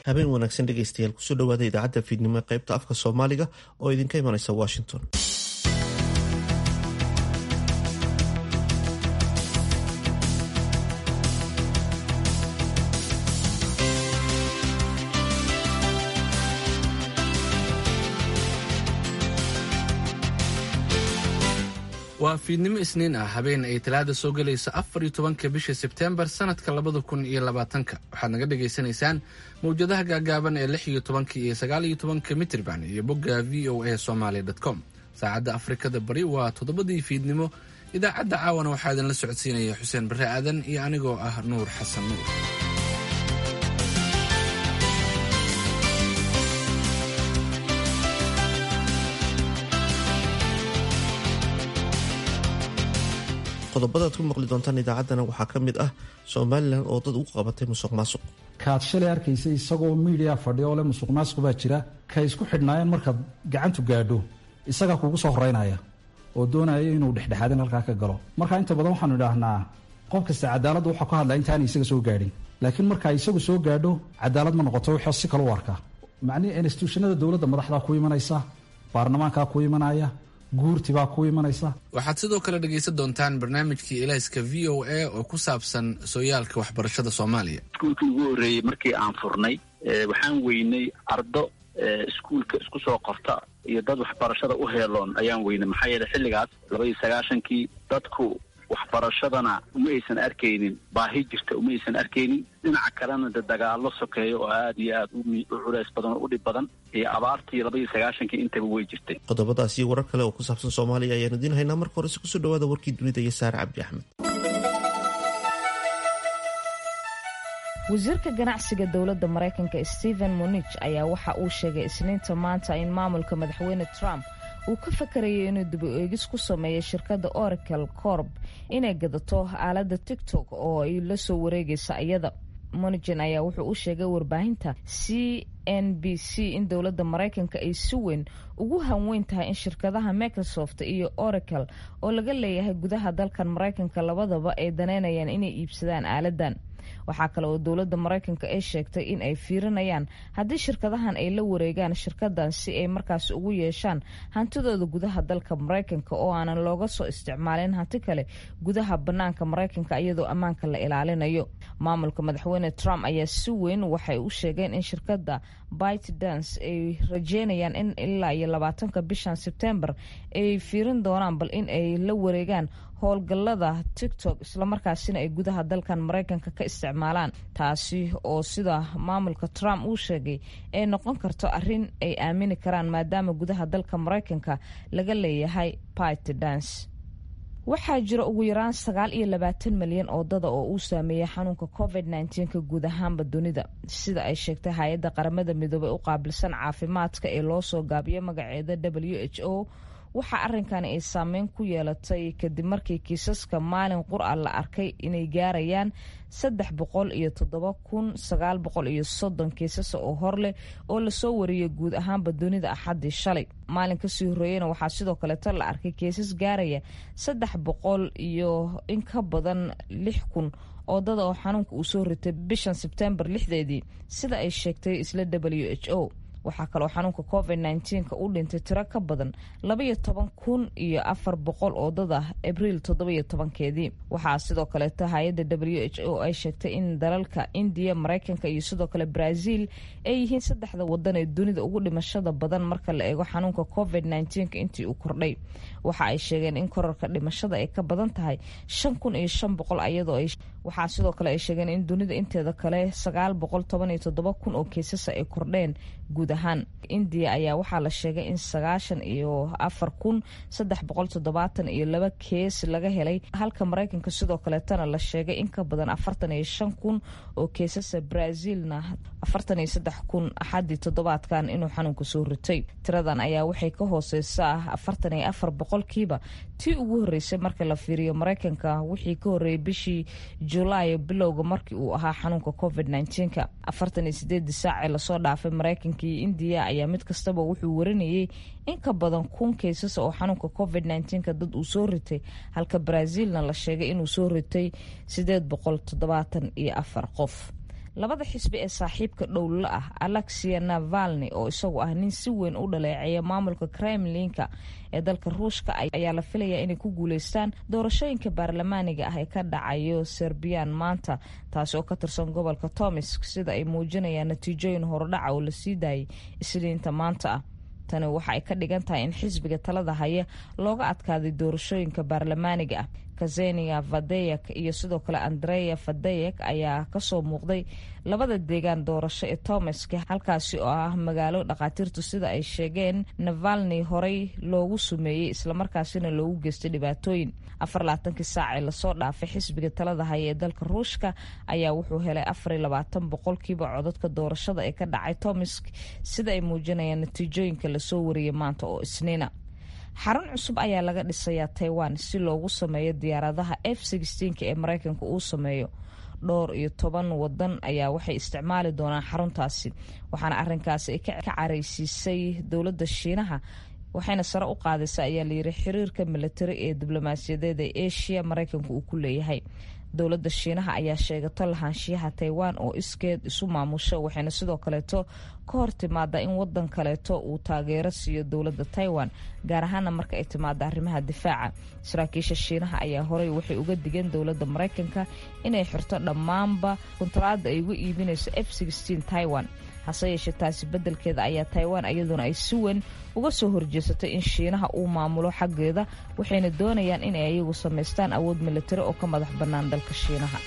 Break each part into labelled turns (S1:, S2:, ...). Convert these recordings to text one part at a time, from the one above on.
S1: habeen wanaagsan dhegaystayaal kusoo dhawaada idaacadda fiidnimo ee qaybta afka soomaaliga oo idinka imanaysa washington
S2: waa fiidnimo isniin ah habeen ay talaada soo gelayso afar iyo tobanka bisha sebtembar sanadka labada kun iyo labaatanka waxaad naga dhagaysanaysaan mawjadaha gaagaaban ee lix iyo tobanka iyo sagaal iyo tobanka mitrban iyo bogga v o a somaly com saacadda afrikada bari waa toddobadii fiidnimo idaacadda caawana waxaa idinla socodsiinaya xuseen barre aadan iyo anigoo ah nuur xasan nuur
S1: qodobada ad ku maqli doontaan idaacaddana waxaa ka mid ah somalilan oo dad ugu qabatay musuq maasuq
S3: kaad shalay arkaysa isagoo miidiya fadhiya oo le musuq maasuq baa jira kay isku xidhnaayeen markaad gacantu gaadho isagaa kugu soo horeynaya oo doonaya inuu dhexdhexaadin halkaa ka galo marka inta badan waxaanu idhaahnaa qof kasta cadaaladda waxaa ka hadlaa intaana isaga soo gaadhin laakiin markaa isagu soo gaadho cadaalad ma noqoto wuxuu si kale u arkaa macnihii instituushanada dowladda madaxdaa ku imanaysa baarlamaankaa ku imanaya guurtibaa ku imanaysa
S2: waxaad sidoo kale dhegaysan doontaan barnaamijkii elayska v o a oo ku saabsan sooyaalka waxbarashada soomaaliya
S4: iskuulkii ugu horreeyey markii aan furnay waxaan weynay ardo iskuulka isku soo qorta iyo dad waxbarashada u heeloon ayaan weynay maxaa yeeley xilligaas laba iyo sagaashankii dadku waxbarashadana uma aysan arkaynin baahi jirta uma aysan arkaynin dhinaca kalena de dagaallo sokeeyo oo aada iyo aada u culays badan oo u dhib badan iyo abaartii laba iyo sagaashankii intaba way jirtay
S1: qodobadaas iyo warar kale oo ku saabsan soomaaliya ayaan idiin haynaa marka horese kusoo dhawaada warkii dunida iyo saare cabdi axmed
S5: wasiirka ganacsiga dowladda maraykanka stephen monich ayaa waxa uu sheegay isniinta maanta in maamulka madaxweyne trump uu ka fakarayay inuu dib u eegis ku sameeyo shirkadda oracle corb inay gadato aaladda tigtok oo ay la soo wareegaysa iyada monigin ayaa wuxuu u sheegay warbaahinta c n b c in dowladda maraykanka ay si weyn ugu hanweyn tahay in shirkadaha microsoft iyo oracle oo laga leeyahay gudaha dalkan maraykanka labadaba ay daneynayaan inay iibsadaan aaladan waxaa kale oo dowladda maraykanka ay sheegtay in ay fiirinayaan haddii shirkadahan ay la wareegaan shirkadan si ay markaas ugu yeeshaan hantidooda gudaha dalka maraykanka oo aanan looga soo isticmaalin hanti kale gudaha banaanka maraykanka iyadoo ammaanka la ilaalinayo maamulka madaxweyne trump ayaa si weyn waxay u sheegeen in shirkadda bite dance ay rajeynayaan in ilaa iyo labaatanka bishan sebtembar ay fiirin doonaan bal in ay la wareegaan howlgallada tictok islamarkaasina ay gudaha dalkan maraykanka ka isticmaalaan taasi oo sida maamulka trump uu sheegay ay noqon karto arrin ay aamini karaan maadaama gudaha dalka maraykanka laga leeyahay bite dance waxaa jira ugu yaraan sagaal iyo labaatan malyan oo dada oo uu saameeyay xanuunka covid nka guud ahaanba dunida sida ay sheegtay hay-adda qaramada midoobey u qaabilsan caafimaadka ee loo soo gaabiyo magaceeda w h o waxaa arrinkani ay saameyn ku yeelatay kadib markii kiisaska maalin qur-a la arkay inay gaarayaan saddex boqol iyo toddoba kun sagaal boqol iyo soddon kiisasa oo hor leh oo lasoo wariyay guud ahaanba dunida axaddii shalay maalin kasii horreeyena waxaa sidoo kaleeto la arkay kiisas gaaraya saddex boqol iyo in ka badan lix kun oo dada oo xanuunka uu soo ritay bishan sebtembar lixdeedii sida ay sheegtay isla w h o waxaa kaloo xanuunka covid nka u dhintay tiro ka badan labaiyo toban kun iyo afar boqol oo dad ah abriil toddobiyo tobankeedii waxaa sidoo kaleeto hay-adda w h o ay sheegtay in dalalka indiya maraykanka iyo sidoo kale brazil ay yihiin saddexda wadan ee dunida ugu dhimashada badan marka la eego xanuunka covid nka intii uu kordhay waxa ay sheegeen in korarka dhimashada ay ka badan tahay shan kun iyo shan boqol ayadoo waxaa sidoo kale ay sheegeen in dunida inteeda kale sagaal boqol toban iyo toddoba kun oo keesasa ay kordheen guud ahaan indiya ayaa waxaa la sheegay in sagaashan iyo afar kun saddex boqol toddobaatan iyo laba kees laga helay halka maraykanka sidoo kaleetana la sheegay in ka badan afartan iyo shan kun oo keesasa brazilna afartan iyo saddex kun axaddii toddobaadkan inuu xanuunka soo ritay tiradan ayaa waxay ka hooseysaa afartan iyo afar boqolkiiba tii ugu horreysay marka la fiiriyo maraykanka wixii ka horreeyay bishii julaay bilowga markii uu ahaa xanuunka covid nka afartan iyo sideedii saacee lasoo dhaafay maraykanka iyo indiya ayaa mid kastaba wuxuu warinayay in ka badan kun kaysas oo xanuunka covid nka dad uu soo ritay halka brazilna la sheegay inuu soo ritay sideed boqol toddobaatan iyo afar qof labada xisbi ee saaxiibka dhowlla ah alexia navalni oo isagu ah nin si weyn u dhaleeceeya maamulka kremlinka ee dalka ruushka ayaa la filayaa inay ku guuleystaan doorashooyinka baarlamaaniga ah ee ka dhacayo serbiyan maanta taasi oo ka tirsan gobolka tomisk sida ay muujinayaan natiijooyin horodhaca oo lasii daayay isniinta maanta ah tani waxa ay ka dhigan tahay in xisbiga talada haya looga adkaaday doorashooyinka baarlamaaniga ah kazenia fadeyek iyo sidoo kale andreya fadeyek ayaa kasoo muuqday labada deegaan doorasho ee tomaski halkaasi oo ah magaalo dhakhaatiirtu sida ay sheegeen navalni horey loogu sumeeyey islamarkaasina loogu geystay dhibaatooyin afarlaatankii saac ee lasoo dhaafay xisbiga talada haya ee dalka ruushka ayaa wuxuu helay afariyo labaatan boqolkiiba codadka doorashada ee ka dhacay tomisk sida ay muujinayaan natiijooyinka lasoo wariyay maanta oo isniina xarun cusub ayaa laga dhisayaa taiwan si loogu sameeyo diyaaradaha f ee mareykanka uu sameeyo dhowr iyo toban wadan ayaa waxay isticmaali doonaan xaruntaasi waxaana arinkaasi ay ka careysiisay dowladda shiinaha waxayna sare u qaadaysa ayaa layiri xiriirka militari ee diblomaasiyadeed ee asia mareykanka uu ku leeyahay dowladda shiinaha ayaa sheegato lahaanshiyaha taiwan oo iskeed isu maamusho waxayna sidoo kaleeto ka hor timaada in wadan kaleeto uu taageero siiyo dowladda taiwan gaar ahaana marka ay timaado arrimaha difaaca saraakiisha shiinaha ayaa horey waxay uga digeen dowladda mareykanka inay xirto dhammaanba kuntaraada ay uga iibinayso f taiwan hase yeeshee taasi beddelkeeda ayaa taiwan iyaduna ay si weyn uga soo horjeesatay in shiinaha uu maamulo xaggeeda waxayna doonayaan inay ayagu samaystaan awood militari oo ka madax bannaan dalka shiinaha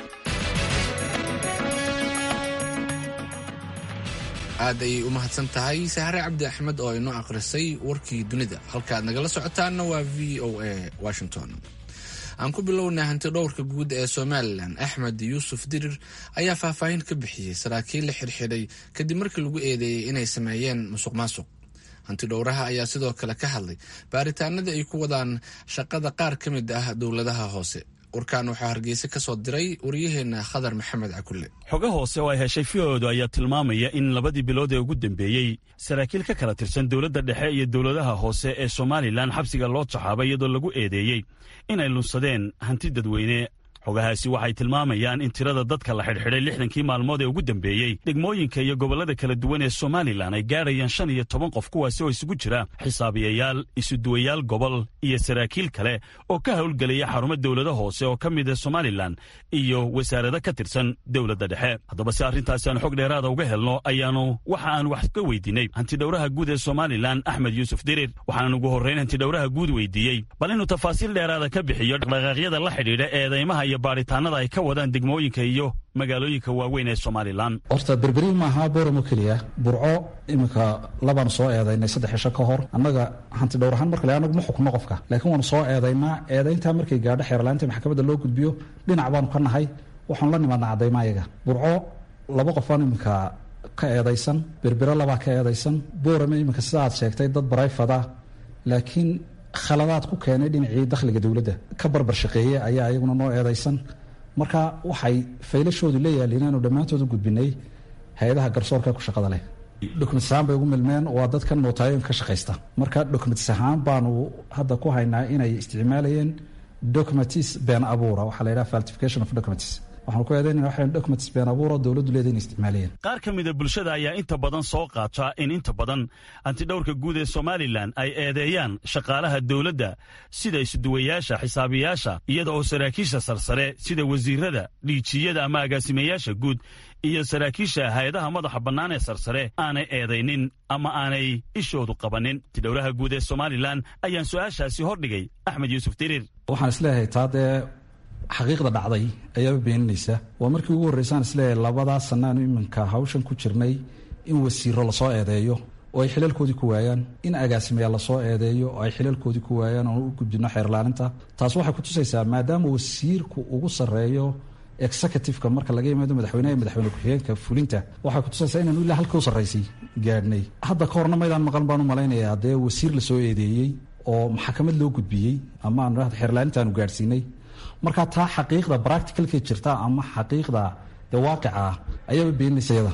S2: aad ayay u mahadsan tahay sahre cabdi axmed oo inoo akhrisay warkii dunida halkaaad nagala socotaanna waa v o a washington aan ku bilownay hanti dhowrka guud ee somalilan axmed yuusuf dirir ayaa faahfaahin ka bixiyey saraakiil la xirxiday kadib markii lagu eedeeyey inay sameeyeen musuq maasuq hanti dhowraha ayaa sidoo kale ka hadlay baaritaanada ay ku wadaan shaqada qaar ka mid ah dowladaha hoose warkaan waxaa hargeysa ka soo diray waryaheena khadar maxamed cakulle
S6: xogo hoose oo ay heshay fioodu ayaa tilmaamaya in labadii bilood ee ugu dambeeyey saraakiil ka kala tirsan dowladda dhexe iyo dowladaha hoose ee somalilan xabsiga loo taxaabay iyadoo lagu eedeeyey inay lunsadeen hanti dadweyne xogahaasi waxay tilmaamayaan in tirada dadka la xidhxidhay lixdankii maalmood ee ugu dambeeyey degmooyinka iyo gobollada kala duwan ee somalilan ay gaadhayaan shan iyo toban qof kuwaasi oo isugu jira xisaabiyayaal isuduwayaal gobol iyo saraakiil kale oo ka howlgelaya xarumo dowlada hoose oo ka mid a somalilan iyo wasaarado ka tirsan dowladda dhexe haddaba si arrintaasi aan xog dheeraada uga helno ayaanu waxa aan wax ka weydiinay hantidhowraha guud ee somalilan axmed yuusuf dirir waxaanan ugu horrayn hantidhowraha guud weydiiyey bal inuu tafaasiil dheeraada ka bixiyo dhaqdhaqaaqyada la xidhiidha eedaymaha iyo baaritaanada ay ka wadaan degmooyinka iyo magaalooyinka waaweyn ee somalilan
S3: horta berberi maaha booramo keliya burco iminka labaanu soo eedaynay saddex cisho ka hor annaga hanti dhowr ahaan markale anagu ma xukno qofka laakiin waanu soo eedaynaa eedayntaa markay gaadho xeerlaanta maxkamadda loo gudbiyo dhinac baanu ka nahay waxaanu la nimaadna caddayma ayaga burco laba qofaan iminka ka eedaysan berbero labaa ka eedaysan boorame iminka sida aad sheegtay dad barayfada laakiin khaladaad ku keenay dhinacii dakhliga dowladda ka barbar shaqeeye ayaa iyaguna noo eedaysan marka waxay faylashoodu la yaaliin inaanu dhammaantood u gudbinay hay-adaha garsoorka ku shaqada leh dokumentis ahaan bay ugu milmeen waa dadkan nootaayoonka ka shaqaysta marka dokumentis ahaan baanu hadda ku haynaa inay isticmaalayeen documentis been abuura waxaa la yidhaha falsification of documents waxaanu ku eedaynana waxay documents been abuura dowladdu leeda inay isticmaalayeen
S6: qaar ka mida bulshada ayaa inta badan soo qaata in inta badan hantidhowrka guud ee somalilan ay eedeeyaan shaqaalaha dowladda sida isuduwayaasha xisaabiyaasha iyada oo saraakiisha sarsare sida wasiirada dhiijiyada ama agaasimayaasha guud iyo saraakiisha hay-adaha madaxa bannaan ee sarsare aanay eedaynin ama aanay ishoodu qabanin hantidhowraha guud ee somalilan ayaan su-aashaasi hordhigay axmed yuusuf diriir
S3: waxaan isleeyahay taa dee xaqiiqda dhacday ayaaba beeninaysa waa markii ugu horreysaan isleeyahay labadaa sannaanu iminka hawshan ku jirnay in wasiiro lasoo eedeeyo oo ay xilalkoodii ku waayaan in agaasimayaal lasoo eedeeyo oo ay xilalkoodii ku waayaan oon u gudbino xeerlaaninta taas waxay kutusaysaa maadaama wasiirku ugu sarreeyo executiveka marka laga yimaado madaxweyneha iyo madaxweyne ku-xigeenka fulinta waxay kutusaysaa inaanu ilaa halka u sarraysay gaadhnay hadda ka horna maydaan maqan baan u malaynayaa dee wasiir lasoo eedeeyey oo maxkamad loo gudbiyey ama aanu xeerlaaninta aanu gaadhsiinay marka taa xaqiiqda bracticalka jirta ama xaqiiqda dee waaqica ah ayaaba beeninaysa yada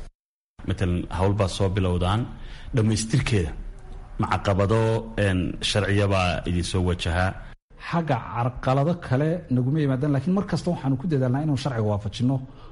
S6: matalan howlbaa soo bilowdaan dhammaystirkeeda macaqabado sharciyabaa idinsoo wajahaa
S3: xagga carqalado kale naguma yimaadaan lakiin mar kasta waxaanu ku dadaalnaa inaanu sharciga waafajinno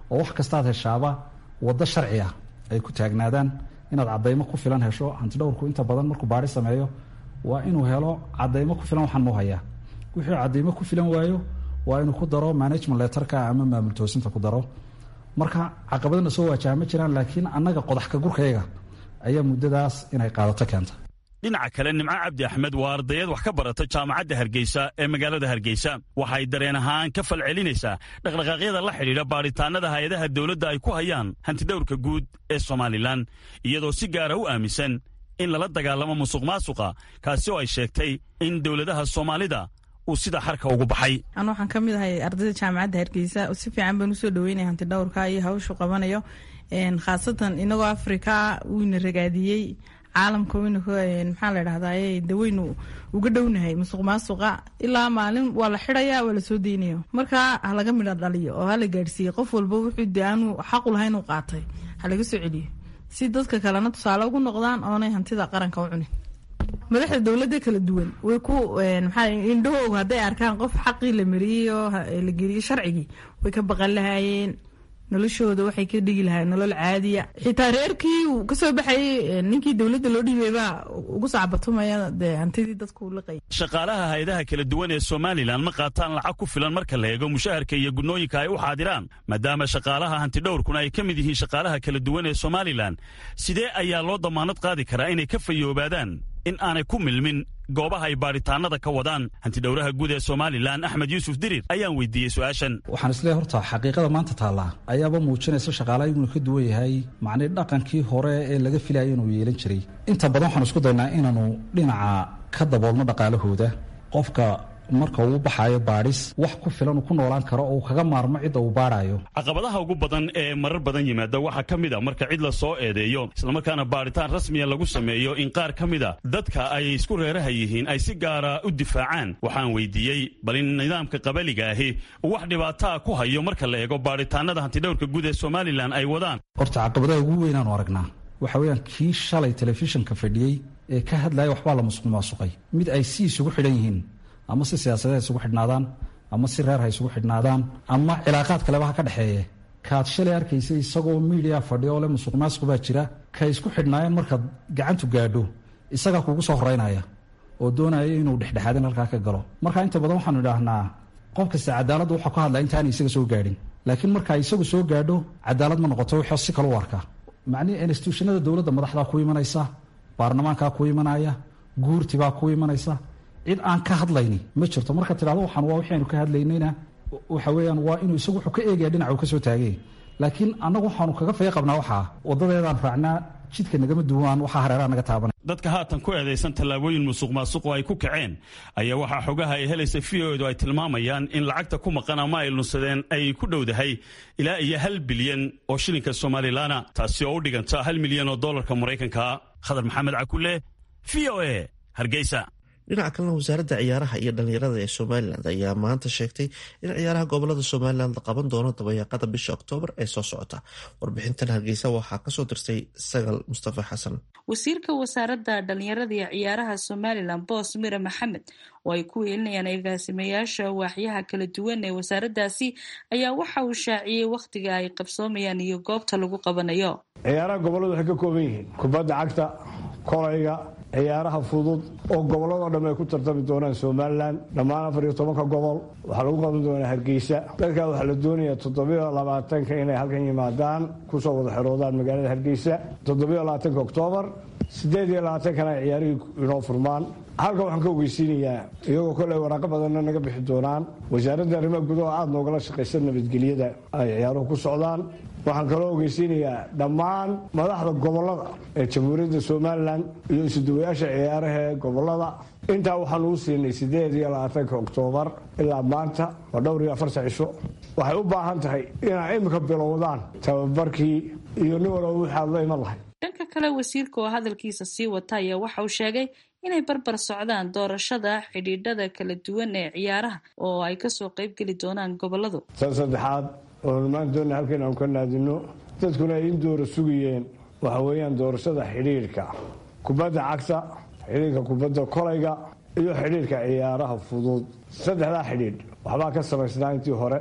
S3: oo wax kastaad heshaaba waddo sharci ah ay ku taagnaadaan inaad cadaymo ku filan hesho hantidhowrku inta badan markuu baari sameeyo waa inuu helo cadaymo ku filan waxaan muu hayaa wixii cadaymo ku filan waayo waa inuu ku daro management letterka ama maamul toosinta ku daro marka caqabadana soo waajaha ma jiraan laakiin annaga qodax ka gurkayaga ayaa muddadaas inay qaadato keenta
S6: dhinaca kale nimco cabdi axmed waa ardayad wax ka barata jaamacadda hargeysa ee magaalada hargeysa waxay dareen ahaan ka falcelinaysaa dhaqdhaqaaqyada la xidhiidha baadhitaannada hay-adaha dowladda ay ku hayaan hantidhowrka guud ee somalilan iyadoo si gaara u aaminsan in lala dagaalamo musuq maasuqa kaasi oo ay sheegtay in dowladaha soomaalida uu sida xarka ugu baxay
S7: anu waxaan ka mid ahay ardayda jaamacadda hargeysa si fiican baan usoo dhaweynaya hantidhowrka iyo hawshu qabanayo khaasatan inagoo afrika wiina ragaadiyey caalamka waynu maxaa la dhahdaye de waynu uga dhownahay musuq maasuqa ilaa maalin waa la xidaya waa lasoo deynayo marka halaga midha dhaliyo oo hala gaadhsiiye qof walba wuxuu de aanu xaqu lahayn u qaatay halaga soo celiyo si dadka kalena tusaale ugu noqdaan oonay hantida qaranka u cunin madaxda dowladda kala duwan way ku maxaa indhahoogu hadday arkaan qof xaqii la mariyey oo la geliyey sharcigii way ka baqan lahaayeen noloshooda waxay ka dhigi lahayen nolol caadiya xitaa reerkii uu kasoo baxayay ninkii dowladda loo dhiibay baa ugu sacbatumaya dee hantidii dadku liqay
S6: shaqaalaha hay-adaha kala duwan ee somalilan ma qaataan lacag ku filan marka la eego mushaharka iyo gudnooyinka ay u xaadiraan maadaama shaqaalaha hantidhowrkuna ay ka mid yihiin shaqaalaha kala duwan ee somalilan sidee ayaa loo damaanad qaadi karaa inay ka fayoobaadaan in aanay ku milmin goobaha ay baadhitaanada ka wadaan hantidhowraha guud ee somalilan axmed yuusuf dirir ayaan weydiiyey su-aashan
S3: waxaan isleeyahay horta xaqiiqada maanta taallaa ayaaba muujinaysa shaqaalaha inuu ka duwan yahay macnii dhaqankii hore ee laga filayay inuu yeelan jiray inta badan waxaan isku daynaa inaanu dhinaca ka daboolno dhaqaalahooda qofka marka uu baxaayo baadhis wax ku filan uu ku noolaan karo oo uu kaga maarmo cidda uu baadhaayo
S6: caqabadaha ugu badan ee marar badan yimaada waxaa ka mid a marka cid la soo eedeeyo islamarkaana baadhitaan rasmiya lagu sameeyo in qaar ka mid a dadka ay isku reeraha yihiin ay si gaara u difaacaan waxaan weydiiyey bal in nidaamka qabaliga ahi uu wax dhibaataa ku hayo marka la eego baadhitaanada hantidhowrka guud ee somalilan ay wadaan
S3: horta caqabadaha ugu weynaanu aragnaa waxa weeyaan kii shalay telefishinka fadhiyey ee ka hadlaya waxbaa la musuq maasuqay mid ay si isugu xidhan yihiin ama si siyaasadeed ha isugu xidhnaadaan ama si reer ha isugu xidhnaadaan ama cilaaqaad kaleba ha ka dhexeeye kaad shalay arkaysa isagoo miidiya fadhiya oo le musuq maasuq baa jira kay isku xidhnaayeen markaad gacantu gaadho isagaa kuugu soo horeynaya oo doonaya inuu dhexdhexaadin halkaa ka galo marka inta badan waxaanu idhaahnaa qof kasta cadaaladda waxaa ku hadlaa intaana isaga soo gaadhin laakiin marka isagu soo gaadho cadaalad ma noqoto wixii si kale u arkaa macnihi instituushanada dowladda madaxdaa ku imanaysa baarlamaankaa ku imanaya guurtibaa ku imanaysa cid aan ka hadlayni ma jirto marka tidhahdo waxaan waa wixii aynu ka hadlaynayna waxa weeyaan waa inuu isagu wuxuu ka eegaya dhinaca uu ka soo taagay laakiin annagu waxaanu kaga faya qabnaa waxaa waddadeedaan raacnaa jidka nagama duwaan waxaa hareeraha naga taabanay
S6: dadka haatan ku eedaysan tallaabooyin musuq maasuqoo ay ku kaceen ayaa waxaa xogaha ay helaysa v o edu ay tilmaamayaan in lacagta ku maqan ama ay lunsadeen ay ku dhowdahay ilaa iyo hal bilyan oo shilinka somalilaana taasi oo u dhiganta hal milyan oo dollarka maraykanka khadar maxamed cakule v o e hargeysa
S1: dhinaca kalena wasaaradda ciyaaraha iyo dhallinyarada ee somalilan ayaa maanta sheegtay in ciyaaraha gobolada somalilan la qaban doono dabayaaqada bisha oktoobar ee soo socota warbixintan hargeysa waxaa kasoo dirtay sagal mustafa xasan
S8: wasiirka wasaaradda dhallinyarada iyo ciyaaraha somalilan boos mire maxamed oo ay ku weelinayaan agaasimayaasha waaxyaha kala duwan ee wasaaraddaasi ayaa waxa uu shaaciyey wakhtiga ay qabsoomayaan iyo goobta lagu qabanayo
S9: ciyaaraha goboladu waxay ka kooban yihiin kubadda cagta kolayga ciyaaraha fudud oo gobolladoo dhan ay ku tartami doonaan somalilan dhammaan afar iyo tobanka gobol waxaa lagu qaban doonaa hargeysa dalkaa waxaa la doonayaa toddobiyo labaatanka inay halkan yimaadaan kusoo wada xeroodaan magaalada hargeysa toddobiyo labaatanka oktoobar siddeed iyo labaatankana ay ciyaarihii inoo furmaan halka waxaan ka ogeysiinayaa iyagoo koley waraaqo badanna naga bixi doonaan wasaaradda arrimaha gudaha aada noogala shaqaysa nabadgelyada ay ciyaaruhu ku socdaan waxaan kaloo ogeysiinayaa dhammaan madaxda gobolada ee jamhuuriyadda somalilan iyo isuduwayaasha ciyaaraha ee gobolada intaa waxaan uu siinay siddeed iyo labaatanka oktoobar ilaa maanta waa dhowr iyo afarta cisho waxay u baahan tahay inay imika bilowdaan tababarkii iyo nin walba waxaad la iman lahay
S8: dhanka kale wasiirka oo hadalkiisa sii wata ayaa waxa uu sheegay inay barbar socdaan doorashada xidhiidhada kala duwan ee ciyaaraha oo ay kasoo qaybgeli doonaan goboladu
S9: tan saddexaad oonu maanta doona halkan aanu ka naadino dadkuna ay in doora sugayeen waxa weeyaan doorashada xidhiidhka kubadda cagta xidhiidhka kubadda kolayga iyo xidhiidhka ciyaaraha fudud saddexdaa xidhiidh waxbaa ka samaysnaa intii hore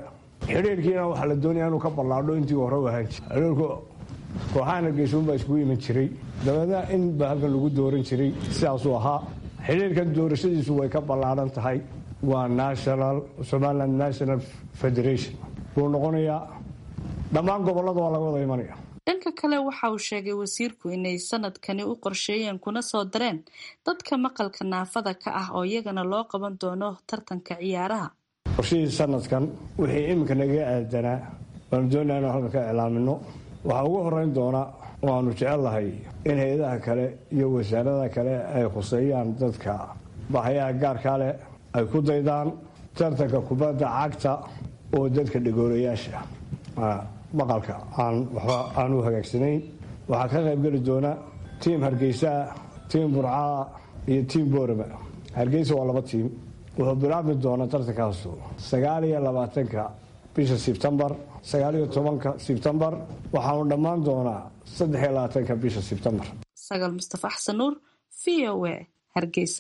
S9: xidhiirkiina waxaa la doonaya inuu ka ballaadho intii hore u ahaan jiray xidhiirku kooxahan hargeysa unbaa iskugu iman jiray dabeedna in ba halkan lagu dooran jiray sidaasuu ahaa xidhiirkan doorashadiisu way ka ballaadhan tahay waa national somaliland national federation wuu noqonayaa dhammaan gobollada waa laga wada imanaya
S8: dhanka kale waxa uu sheegay wasiirku inay sanadkani u qorsheeyeen kuna soo dareen dadka maqalka naafada ka ah oo iyagana loo qaban doono tartanka ciyaaraha
S9: qorshihii sanadkan wixii iminka naga aadanaa waanu doonaa inaan halkan ka iclaamino waxaa ugu horeyn doona waanu jecellahay in hay-adaha kale iyo wasaaradaha kale ay khuseeyaan dadka bahayaha gaarkaa leh ay ku daydaan tartanka kubadda cagta oo dadka dhagoolayaasha maqalka aan waxba aan u hagaagsanayn waxaa ka qaybgeli doona tiim hargeysaa tiim burcaa iyo tiim boorama hargeysa waa laba tiim wuxuu bilaabmi doonaa tartankaasu sagaal iyo labaatanka bisha sebtembar sagaal iyo tobanka sebtembar waxaanu dhammaan doonaa saddex iyo labaatanka bisha sebtembar
S8: sagaal mustafa xasan nuur v o a hargeysa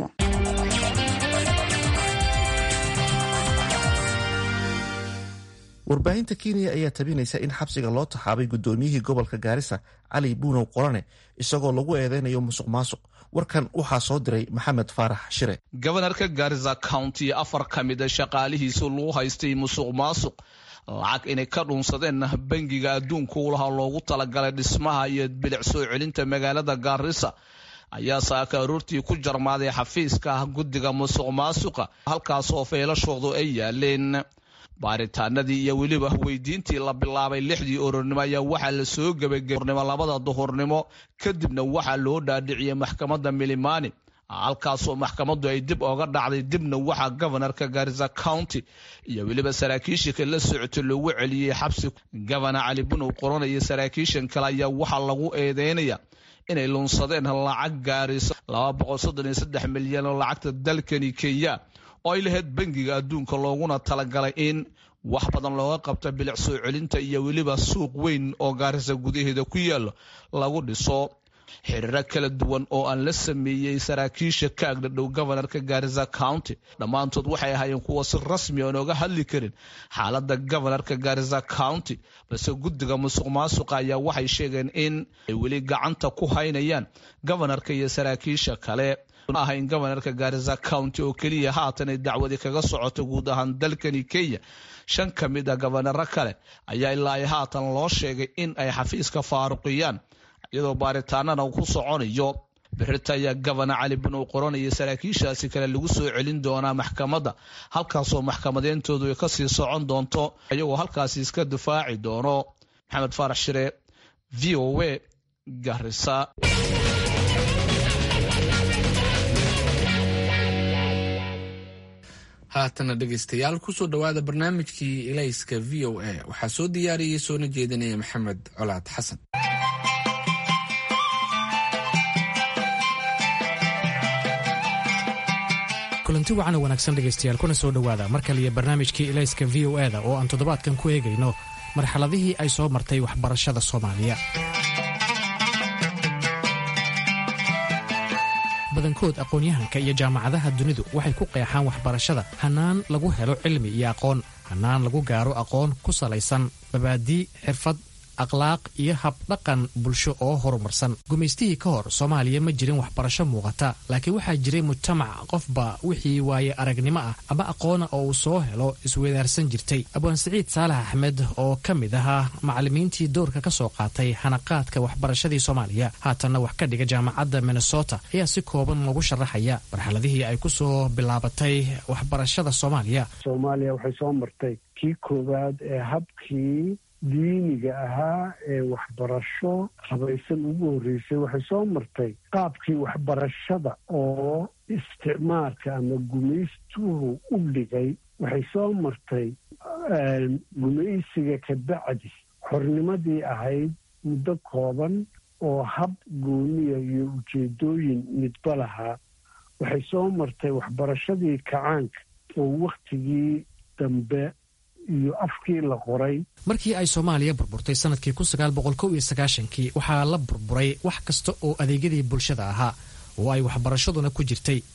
S1: warbaahinta kenya ayaa tabinaysa in xabsiga loo taxaabay gudoomiyihii gobolka gaarisa cali buunow qorane isagoo lagu eedeynayo musuq maasuq warkan waxaa soo diray maxamed faarax shire
S10: gobanarka gaarisa county afar ka mida shaqaalihiisu lagu haystay musuq maasuq lacag inay ka dhuunsadeen bangiga adduunka ulaha loogu talagalay dhismaha iyo bilic soo celinta magaalada gaarisa ayaa saaka aroortii ku jarmaaday xafiiska guddiga musuq maasuqa halkaasoo feelashoodu ay yaaleen baaritaanadii iyo weliba weydiintii la bilaabay lixdii orornimo ayaa waxaa la soo gebagaornimo labada duhurnimo kadibna waxaa loo dhaadhiciyey maxkamadda milimani halkaasoo maxkamaddu ay dib oga dhacday dibna waxaa gobanarka garisa county iyo weliba saraakiishika la socota loogu celiyey xabsi gobana cali bunow qorana iyo saraakiishan kale ayaa waxaa lagu eedeynaya inay lunsadeen lacag gaarisa milyan oo lacagta dalkani kenya oo ay lahayd bangiga adduunka looguna talagalay in wax badan looga qabta bilic soo celinta iyo weliba suuq weyn oo gaarisa gudaheeda ku yaalo lagu dhiso xiriiro kala duwan oo aan la sameeyey saraakiisha ka agdhadhow gobanarka gaarisa county dhammaantood waxay ahaayeen kuwa si rasmi aan oga hadli karin xaalada gobanarka gaarisa county balse guddiga musuq maasuqa ayaa waxay sheegeen in ay weli gacanta ku haynayaan gobanarka iyo saraakiisha kale ahayn gobanarka gaarisa county oo keliya haatan ay dacwadi kaga socoto guud ahaan dalkani kenya shan ka mid a gobanaro kale ayaa ilaa ay haatan loo sheegay in ay xafiiska faaruqiyaan iyadoo baaritaanana uu ku soconayo birita ayaa gobana cali bunow qoranaya saraakiishaasi kale lagu soo celin doonaa maxkamadda halkaasoo maxkamadeyntoodu ay kasii socon doonto iyagoo halkaasi iska difaaci doono maxamed faarax shire v o a garisa
S2: haatana dhegaystayaal kusoo dhowaada barnaamijkii ilayska v o a waxaa soo diyaariyey soona jeedinaya maxamed colaad xasan
S11: kulanti wacan oo wanaagsan dhegaystayaal kuna soo dhowaada mar kaliya barnaamijkii ilayska v o eda oo aan toddobaadkan ku eegayno marxaladihii ay soo martay waxbarashada soomaaliya badankood aqoon-yahanka iyo jaamacadaha dunidu waxay ku qeexaan waxbarashada hannaan lagu helo cilmi iyo aqoon hannaan lagu gaaro aqoon ku salaysan mabaadii xirfad akhlaaq iyo habdhaqan bulsho oo horumarsan gumaystihii ka hor soomaaliya ma jirin waxbarasho muuqata laakiin waxaa jiray mujtamac qofba wixii waaye aragnimo ah ama aqoona oo uu soo helo isweydaarsan jirtay abwaan siciid saalax axmed oo ka mid ahaa macallimiintii doorka ka soo qaatay hanaqaadka waxbarashadii soomaaliya haatanna wax ka dhiga jaamacadda minnesota ayaa si kooban lagu sharaxaya marxaladihii ay ku soo bilaabatay waxbarashada soomaaliya
S12: soomaaliya waxay soo martay kii koowaad ee habkii diiniga ahaa ee waxbarasho habaysan ugu horreysay waxay soo martay qaabkii waxbarashada oo isticmaalka ama gumaystuhu u dhigay waxay soo martay gumaysiga ka bacdi xornimadii ahayd muddo kooban oo hab gooniya iyo ujeedooyin midba lahaa waxay soo martay waxbarashadii kacaanka oo wakhtigii dambe iyo afkii la qoray
S11: markii ay soomaaliya burburtay sanadkii kii waxaa la burburay wax kasta oo adeegyadii bulshada ahaa oo ay waxbarashaduna ku jirtay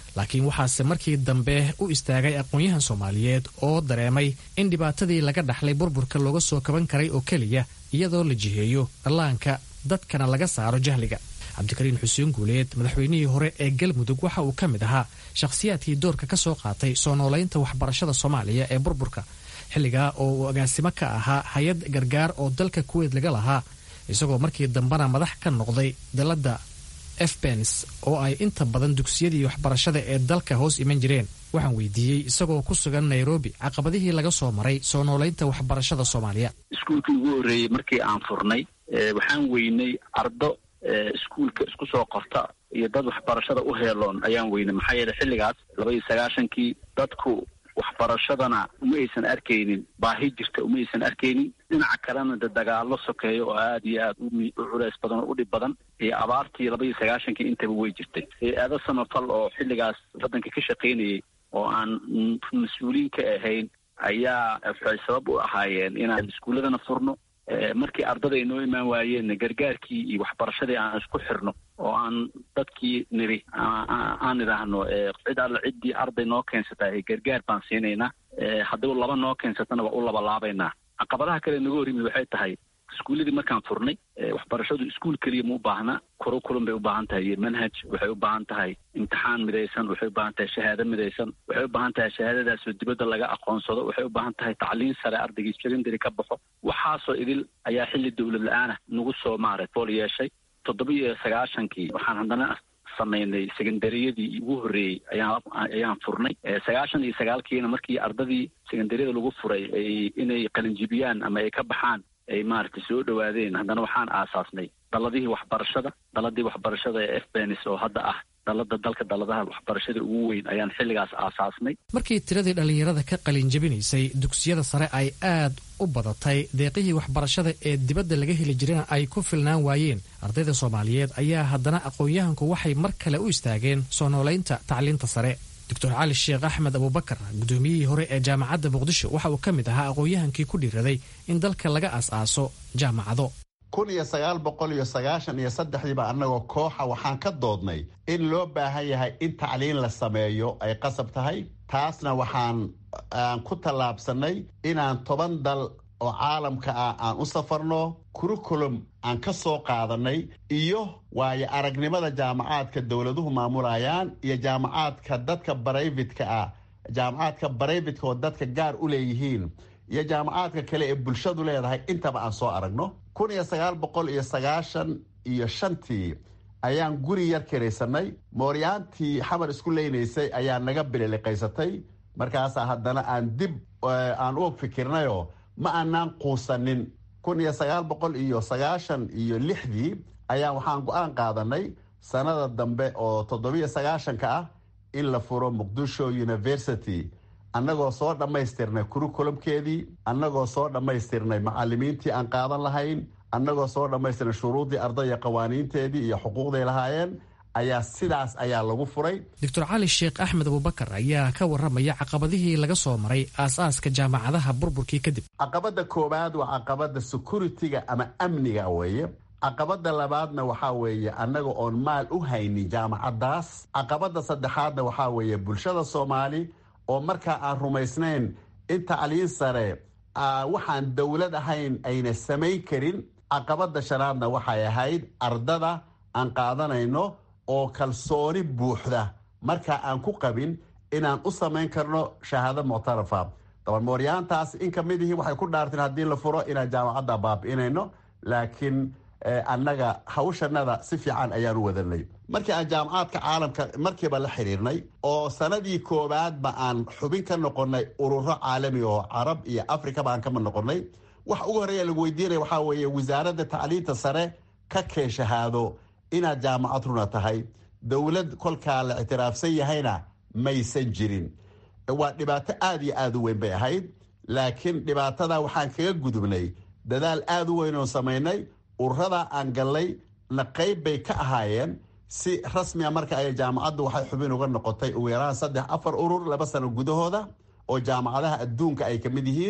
S11: laakiin waxaase markii dambe u istaagay aqoon-yahan soomaaliyeed oo dareemay in dhibaatadii laga dhaxlay burburka looga soo kaban karay oo keliya iyadoo la jiheeyo dhallaanka dadkana laga saaro jahliga cabdikariin xuseen guuleed madaxweynihii hore ee galmudug waxa uu ka mid ahaa shakhsiyaadkii doorka ka soo qaatay soo noolaynta waxbarashada soomaaliya ee burburka xilligaa oo uu agaasimo ka ahaa hay-ad gargaar oo dalka kuweyd laga lahaa isagoo markii dambena madax ka noqday dalladda efbens oo ay inta badan dugsiyadii waxbarashada ee dalka hoos iman jireen waxaan weydiiyey isagoo ku sugan nairobi caqabadihii laga soo maray soo noolaynta waxbarashada soomaaliya
S4: iskuulkii ugu horreeyey markii aan furnay waxaan weynay ardo iskuulka isku soo qorta iyo dad waxbarashada u heeloon ayaan weynay maxaa yeele xilligaas laba iyo sagaashankii dadku waxbarashadana uma aysan arkaynin baahi jirta uma aysan arkaynin dhinaca kalena de dagaalo sokeeyo oo aada iyo aada u culeys badan oo u dhib badan iyo abaartii laba iyo sagaashankii intaba way jirtay hay-ado samafal oo xilligaas waddanka ka shaqaynayay oo aan mas-uuliin ka ahayn ayaa waxay sabab u ahaayeen inaan iskuulladana furno markii ardada ay noo imaan waayeenna gargaarkii iyo waxbarashadii aan isku xirno oo aan dadkii niri aan idhaahno cid alla ciddii arday noo keensata gargaar baan siinaynaa haddii laba noo keensatana waa u labalaabaynaa caqabadaha kale naga hor yimid waxay tahay iskuulladii markaan furnay waxbarashadu iskuul keliya ma u baahna kurukulum bay u baahan tahay iyo manhaj waxay u baahan tahay imtixaan midaysan waxay u baahan tahay shahaado midaysan waxay u baahan tahay shahaadadaasoo dibadda laga aqoonsado waxay u baahan tahay tacliin sare ardaygii secondary ka baxo waxaasoo idil ayaa xilli dowlad la-aanah nagu soo maaray bool yeeshay toddoba iyo sagaashankii waxaan haddana samaynay secondariyadii ugu horreeyey ayaan ayaan furnay sagaashan iyo sagaalkiina markii ardadii secondariyada lagu furay ay inay qalinjibiyaan ama ay ka baxaan ay maaragtay soo dhowaadeen haddana waxaan aasaasnay daladihii waxbarashada daladii waxbarashada ee fbenis oo hadda ah dalada dalka daladaha waxbarashada ugu weyn ayaan xilligaas aasaasnay
S11: markii tiradii dhallinyarada ka qalinjabinaysay dugsiyada sare ay aad u badatay deeqihii waxbarashada ee dibadda laga heli jirana ay ku filnaan waayeen ardayda soomaaliyeed ayaa haddana aqoon-yahanku waxay mar kale u istaageen soo noolaynta tacliinta sare doctor cali sheekh axmed abubakar guddoomiyihii hore ee jaamacadda muqdisho waxa uu ka mid ahaa aqoon-yahankii ku dhiiraday in dalka laga as-aaso jaamacado
S13: kun iyo sagaal boqol iyo sagaashan iyo saddexdiiba annagoo kooxa waxaan ka doodnay in loo baahan yahay in tacliin la sameeyo ay qasab tahay taasna waxaan aan ku tallaabsanay inaan toban dal oo caalamka ah aan u safarno curriculum aan ka soo qaadanay iyo waayo aragnimada jaamacaadka dowladuhu maamulayaan iyo jaamacaadka dadka barayvidka ah jaamacaadka barayvidka oo dadka gaar u leeyihiin iyo jaamacaadka kale ee bulshadu leedahay intaba aan soo aragno kun iyo sagaal boqol iyo sagaashan iyo shantii ayaan guri yar kiraysanay mooryaantii xamar isku leynaysay ayaa naga bililiqaysatay markaasaa haddana aan dib aan u fikirnayoo ma aanaan quusanin kun iyo sagaal boqol iyo sagaashan iyo lixdii ayaa waxaan go-aan qaadanay sanada dambe oo toddobiyo sagaashanka ah in la furo muqdisho university annagoo soo dhammaystirnay curriculumkeedii annagoo soo dhammaystirnay macalimiintii aan qaadan lahayn annagoo soo dhammaystirnay shuruuddii ardaya qawaaniinteedii iyo xuquuqday lahaayeen ayaa sidaas ayaa lagu furay
S11: doctor cali sheekh axmed abubakar ayaa ka warramaya caqabadihii laga soo maray aas-aaska jaamacadaha burburkii kadib
S13: caqabadda koowaad waa caqabadda security-ga ama amniga weeye caqabadda labaadna waxaa weeye annaga oon maal u haynin jaamacaddaas caqabadda saddexaadna waxaa weeye bulshada soomaali oo markaa aan rumaysnayn in tacliin sare waxaan dowlad ahayn ayna samayn karin caqabadda shanaadna waxay ahayd ardada aan qaadanayno oo kalsooni buuxda markaa aan ku qabin inaan u samayn karno shahaado muctarafa dabalmooryaantaas in ka mid ihii waxay ku dhaarteen haddii la furo inaan jaamacadda baabi'inayno laakiin annaga hawshanada si fiican ayaan u wadanay markii aan jaamacaadka caalamka markiiba la xiriirnay oo sanadii koowaadba aan xubin ka noqonnay ururo caalami oo carab iyo afrika baan kama noqonnay wax ugu horreeya lagu weydiinaya waxaa weeye wasaaradda tacliinta sare ka keen shahaado inaad jaamacad runa tahay dowlad kolkaa la ictiraafsan yahayna maysan jirin waa dhibaato aada iyo aada u weyn bay ahayd laakiin dhibaatada waxaan kaga gudubnay dadaal aada u weyn oo samaynay ururada aan gallay na qayb bay ka ahaayeen si rasmiga marka ay jaamacaddu waxay xubin uga noqotay ugu yaraan saddex afar urur laba sano gudahooda oo jaamacadaha adduunka ay ka mid yihiin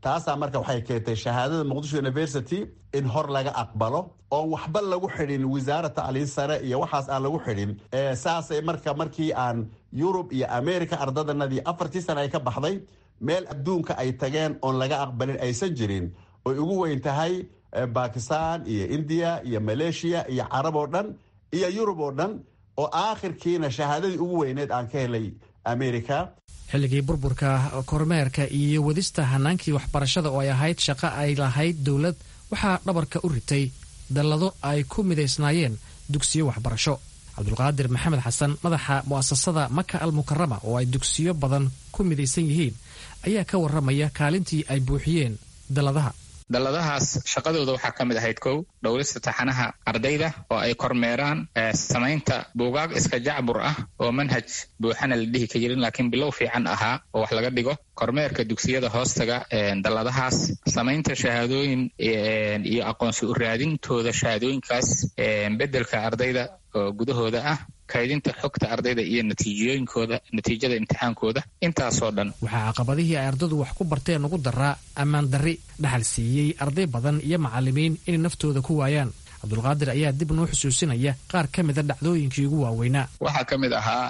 S13: taasaa marka waxay keentay shahaadada muqdisho university in hor laga aqbalo oon waxba lagu xidhin wasaara tacliin sare iyo waxaas aan lagu xidhin saasay marka markii aan yurub iyo america ardadanadii afartii sana ay ka baxday meel adduunka ay tageen oon laga aqbalin aysan jirin oy ugu weyn tahay bakistan iyo indiya iyo maleeshiya iyo carab oo dhan iyo yurub oo dhan oo aakhirkiina shahaadadii ugu weyneed aan ka helay america
S11: xilligii burburka kormeerka iyo wadista hanaankii waxbarashada oo ay ahayd shaqo ay lahayd dowlad waxaa dhabarka u ritay dallado ay ku midaysnaayeen dugsiyo waxbarasho cabdulqaadir maxamed xasan madaxa mu'asasada maka al mukarama oo ay dugsiyo badan ku midaysan yihiin ayaa ka warramaya kaalintii ay buuxiyeen dalladaha
S14: dalladahaas shaqadooda waxaa ka mid ahayd kow dhowrista taxanaha ardayda oo ay kormeeraan samaynta buugaag iska jacbur ah oo manhaj buuxana la dhihi ka jirin laakiin bilow fiican ahaa oo wax laga dhigo kormeerka dugsiyada hoostaga dalladahaas samaynta shahaadooyin iyo aqoonsi u raadintooda shahaadooyinkaas beddelka ardayda oo gudahooda ah kaydinta xogta ardayda iyo natiijooyinkooda natiijada imtixaankooda intaasoo dhan
S11: waxaa caqabadihii ay ardadu wax ku barteen ugu daraa ammaan darri dhaxal siiyey arday badan iyo macallimiin inay naftooda ku waayaan cabdulqaadir ayaa dib noo xusuusinaya qaar ka mida dhacdooyinkii ugu waaweynaa
S14: waxaa ka mid ahaa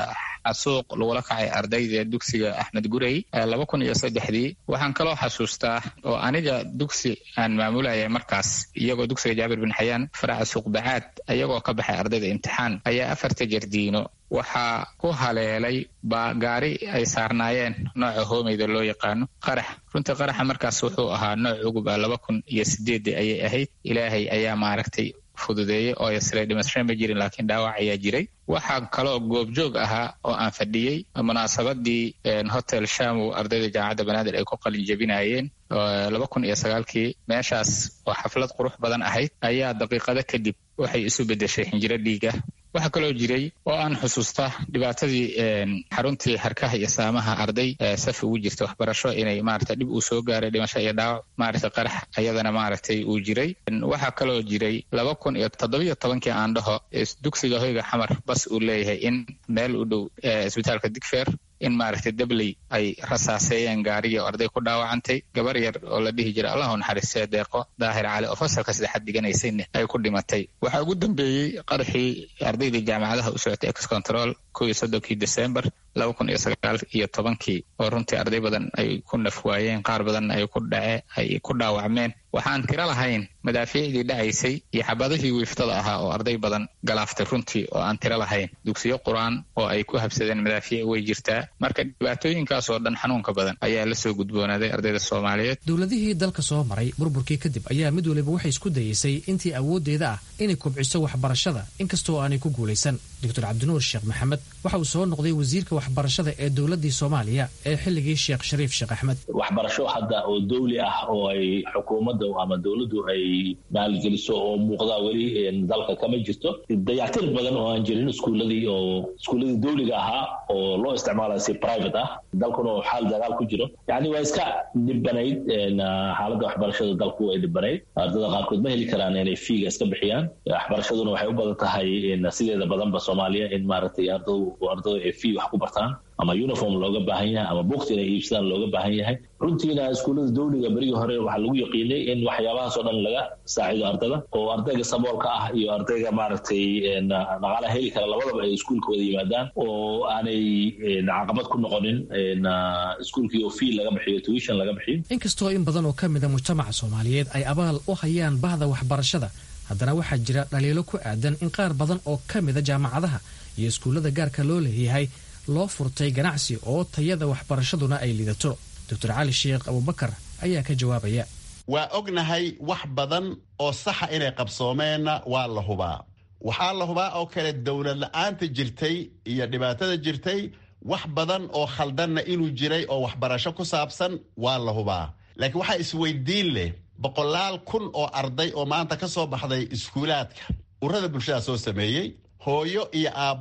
S14: xasuuq lagula kacay ardayda dugsiga axmed gurey laba kun iyo saddexdii waxaan kaloo xasuustaa oo aniga dugsi aan maamulayay markaas iyagoo dugsiga jaabir bin xayaan faraca suuqbacaad iyagoo ka baxay ardayda imtixaan ayaa afarta jardiino waxaa ku haleelay baa gaari ay saarnaayeen nooca hoomeyda loo yaqaano qarax runtii qaraxa markaas wuxuu ahaa nooc ugub ah laba kun iyo sideedii ayay ahayd ilaahay ayaa maaragtay fududeeyey oo yasle dhimasho ma jirin laakiin dhaawac ayaa jiray waxaa kaloo goobjoog ahaa oo aan fadhiyey munaasabadii hotel shamow ardayda jaamacadda banaadir ay ku qalin jebinayeen laba kun iyo sagaalkii meeshaas oo xaflad qurux badan ahayd ayaa daqiiqado kadib waxay isu beddeshay xinjiro dhiiga waxaa kaloo jiray oo aan xusuusta dhibaatadii xaruntii harkaha iyo saamaha arday saf ugu jirta waxbarasho inay maarata dhib uu soo gaaray dhimasho iyo dhaawac maarata qarax ayadana maaragtay uu jiray waxaa kaloo jiray laba kun iyo toddobiyo tobankii aan dhaho dugsiga hoyga xamar bas uu leeyahay in meel u dhow isbitaalka digfeer in maaragtay dabley ay rasaaseeyeen gaarigii oo arday ku dhaawacantay gabar yar oo la dhihi jira allahu naxariistee deeqo daahir cali oo fasalka saddexaad dhiganaysayna ay ku dhimatay waxaa ugu dambeeyey qaraxii ardaydii jaamacadaha u socotay ex control kow iyo soddonkii december laba kun iyo sagaal iyo tobankii oo runtii arday badan ay ku naf waayeen qaar badanna ay ku dhace ay ku dhaawacmeen waxaan tiro lahayn madaafiicdii dhacaysay iyo xabadihii wiiftada ahaa oo arday badan galaaftay runtii oo aan tiro lahayn dugsiyo qur-aan oo ay ku habsadeen madaafiic way jirtaa marka dhibaatooyinkaas oo dhan xanuunka badan ayaa la soo gudboonaaday ardayda soomaaliyeed
S11: dowladihii dalka soo maray burburkii kadib ayaa mid waliba waxay isku dayeysay intii awooddeeda ah inay kobciso waxbarashada inkastoo aanay ku guulaysan doctor cabdinuur sheekh maxamed waxa uu soo noqday wasiirka waxbarashada ee dowladii soomaaliya ee xilligii sheekh shariif sheekh axmed
S15: waxbarasho hadda oo dawli ah oo ay xukuumadda ama dowladdu ay maalgeliso oo muuqda weli dalka kama jirto dayactir badan oo aan jirin iskuuladii oo iskuuladii dawliga ahaa oo loo isticmaalayo si private ah dalkuna oo xaal dagaal ku jiro yacni waa iska dhibanayd xaaladda waxbarashada dalku way dhibanayd ardada qaarkood ma heli karaan inay fiiga iska bixiyaan waxbarashaduna waxay u badan tahay sideeda badanba soomaaliya in maaragtay ardadu ardadu ay fii wax ku bartaan ama uniform looga baahan yahay ama bukti inay iibsadaan looga baahan yahay runtiina iskuullada dawliga berigii hore waxaa lagu yaqiinay in waxyaabahaasoo dhan laga saacido ardada oo ardayga saboolka ah iyo ardayga maaragtay dhaqaalaha heli kara labadaba ay iskuulka wada yimaadaan oo aanay caqabad ku noqonin iskuulkii oo fii laga bixiyo tuition laga bixiyo
S11: inkastoo in badan oo ka mida mujtamaca soomaaliyeed ay abaal u hayaan bahda waxbarashada haddana waxaa jira dhaliilo ku aadan in qaar badan oo ka mida jaamacadaha iyo iskuullada gaarka loo leeyahay loo furtay ganacsi oo tayada waxbarashaduna ay lidato doctor cali sheekh abubakar ayaa ka jawaabaya
S13: waa ognahay wax badan oo saxa inay qabsoomeenna waa la hubaa waxaa la hubaa oo kale dowlad la-aanta jirtay iyo dhibaatada jirtay wax badan oo khaldanna inuu jiray oo waxbarasho ku saabsan waa la hubaa laakiin waxaa isweydiin leh boqolaal kun oo arday oo maanta ka soo baxday iskuulaadka urada bulshada soo sameeyey hooyo iyo aabbo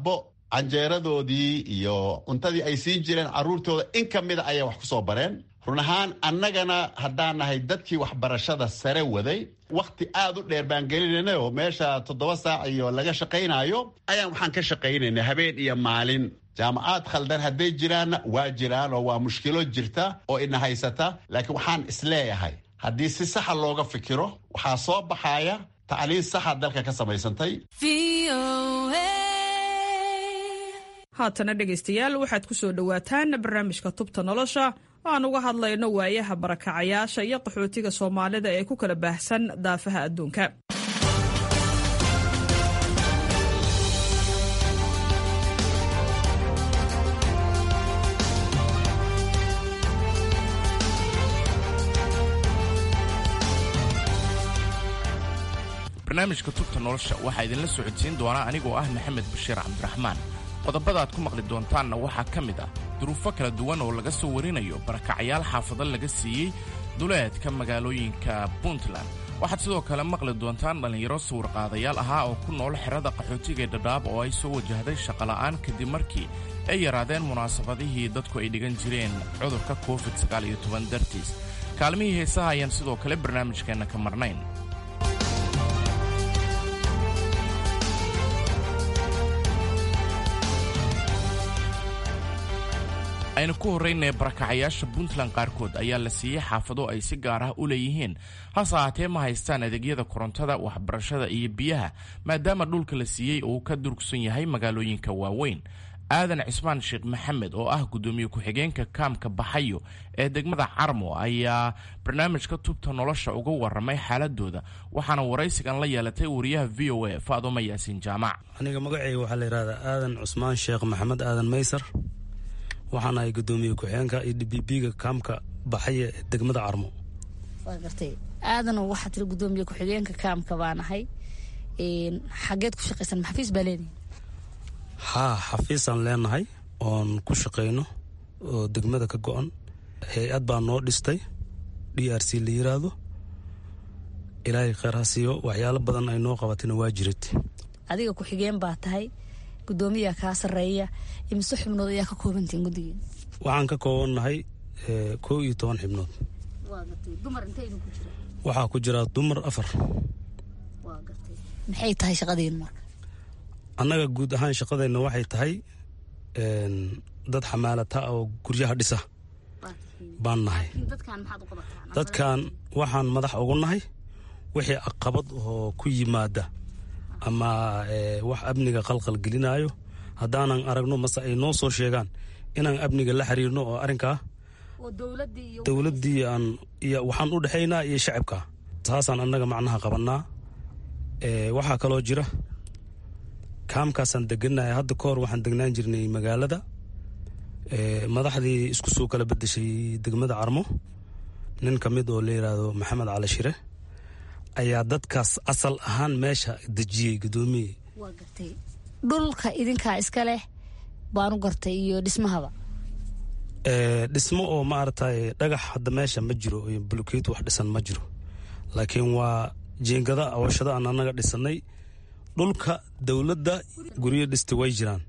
S13: canjeeradoodii iyo cuntadii ay siin jireen caruurtooda in ka mida ayay wax ku soo bareen run ahaan annagana haddaan nahay dadkii waxbarashada sare waday wakhti aad u dheer baan gelinayna oo meesha toddoba saac iyo laga shaqaynayo ayaan waxaan ka shaqaynayna habeen iyo maalin jaamacaad khaldan hadday jiraanna waa jiraan oo waa mushkilo jirta oo ina haysata laakiin waxaan isleeyahay haddii si saxa looga fikiro waxaa soo baxaya tacliin saxa dalka ka samaysantay
S16: haatana dhegaystayaal waxaad ku soo dhowaataan barnaamijka tubta nolosha oo aan uga hadlayno waayaha barakacayaasha iyo qaxootiga soomaalida ee ku kala baahsan daafaha adduunka
S17: barnaamijka tubta nolosha waxaa idinla socodsiin doonaa anigoo ah maxamed bashiir cabdiraxmaan qodobada aad ku maqli doontaanna waxaa ka mid ah duruufo kala duwan oo laga soo warinayo barakacayaal xaafado laga siiyey duleedka magaalooyinka puntland waxaad sidoo kale maqli doontaan dhallinyaro sawirqaadayaal ahaa oo ku nool xerada qaxootiga ee dhadhaab oo ay soo wajahday shaqola'aan kadib markii ay yaraadeen munaasabadihii dadku ay dhigan jireen cudurka covid dartiis kaalmihii heesaha ayaan sidoo kale barnaamijkeenna ka marnayn aynu ku horraynaya barakacayaasha puntland qaarkood ayaa la siiyey xaafado ay si gaar ah u leeyihiin hase ahaatee ma haystaan adeegyada korontada waxbarashada iyo biyaha maadaama dhulka la siiyey uu ka durugsan yahay magaalooyinka waaweyn aadan cismaan sheekh maxamed oo ah guddoomiye ku-xigeenka kaamka baxayo ee degmada carmo ayaa barnaamijka tubta nolosha uga warramay xaaladooda waxaana waraysigan la yeelatay wariyaha v o a faadumo yaasiin jaamac
S18: aniga magacayga waxaa la yidhahdaa aadan cusmaan sheekh maxamed aadan maysar waxaan ahay guddoomiye ku-xigeenka iyo dbibiga kaamka baxaya ee degmada carmo
S19: waa gartay aadan waxaa tiri guddoomiye ku-xigeenka kaamka baan ahay xageed ku shaqaysan maxafiis baa leedihin
S18: haa xafiisaan leenahay oon ku shaqayno oo degmada ka go-an hay-ad baa noo dhistay d r c la yiraahdo ilaahay kheyr ha siiyo waxyaalo badan ay noo qabatayna waa jirid
S19: adiga ku-xigeen baa tahay guddoomiyaa kaa sarreeya imise xubnood ayaa ka koobantihin guddigeena
S18: waxaan ka koobannahay kow iyo toban xibnood waxaa ku jira dumar afar
S19: maxay tahay shaqadiinu marka
S18: annaga guud ahaan shaqadeenna waxay tahay dad xamaalata oo guryaha dhisa baan nahay dadkan waxaan madax ugu nahay wixii aqabad oo ku yimaada ama wax amniga qalqal gelinaayo haddaanan aragno mase ay noo soo sheegaan inaan amniga la xiriirno oo arrinkaa dowladdii aan iyo waxaan u dhexaynaa iyo shacabka saasaan annaga macnaha qabannaa waxaa kaloo jira kaamkaasaan degannahay hadda ka hor waxaan degnaan jirnay magaalada madaxdii isku soo kala bedeshay degmada carmo nin ka mid oo la yidhaahdo maxamed cali shire ayaa dadkaas asal ahaan meesha dejiyey guddoomiye
S19: waa gartay dhulka idinkaa iska leh baanu gartay iyo dhismahaba
S18: dhismo oo maaragtay dhagax hadda meesha ma jiro bulkeet wax dhisan ma jiro laakiin waa jeengada awashada aan annaga dhisanay dhulka dowladda guryo dhista way jiraan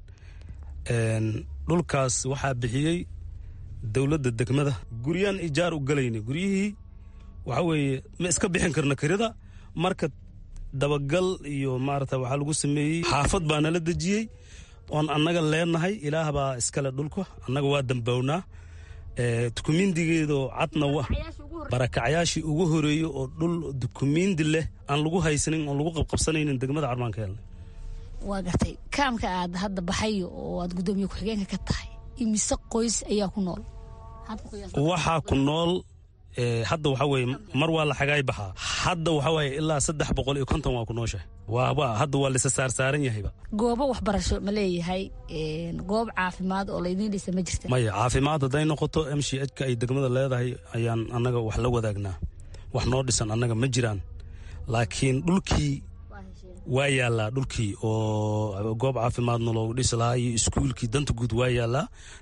S18: dhulkaas waxaa bixiyey dowladda degmada guryaan ijaar u galayna guryihii waxa weeye ma iska bixin karna kirida marka dabagal iyo maarata waxaa lagu sameeyey xaafad baa nala dejiyey oon annaga leenahay ilaah baa iskale dhulka annaga waa dambownaa dukumiindigeedoo cadna barakacyaashii ugu horeeyey oo dhul dukumiindi leh aan lagu haysanin oon lagu qabqabsanaynin degmada carmaan ka helnay
S19: waa gartay kaamka aad hadda baxayo oo aad guddoomiye ku-xigeenka ka tahay imise qoys ayaa ku nool
S18: waxaa ku nool hadda waxa weye mar waa la xagaay baxaa hadda waxa waaye ilaa saddex boqol iyo konton waa ku nooshahay waaba hadda waa lisa saarsaaran yahayba
S19: goobo waxbarasho ma leeyahay goob caafimaad oo laydiin dhisa ma jirta
S18: maya caafimaad hadday noqoto m c h ka ay degmada leedahay ayaan annaga wax la wadaagnaa wax noo dhisan annaga ma jiraan laakiin dhulkii waa yaallaa dhulkii oo goob caafimaadna loogu dhisi lahaa iyo iskuulkii danta guud waa yaallaa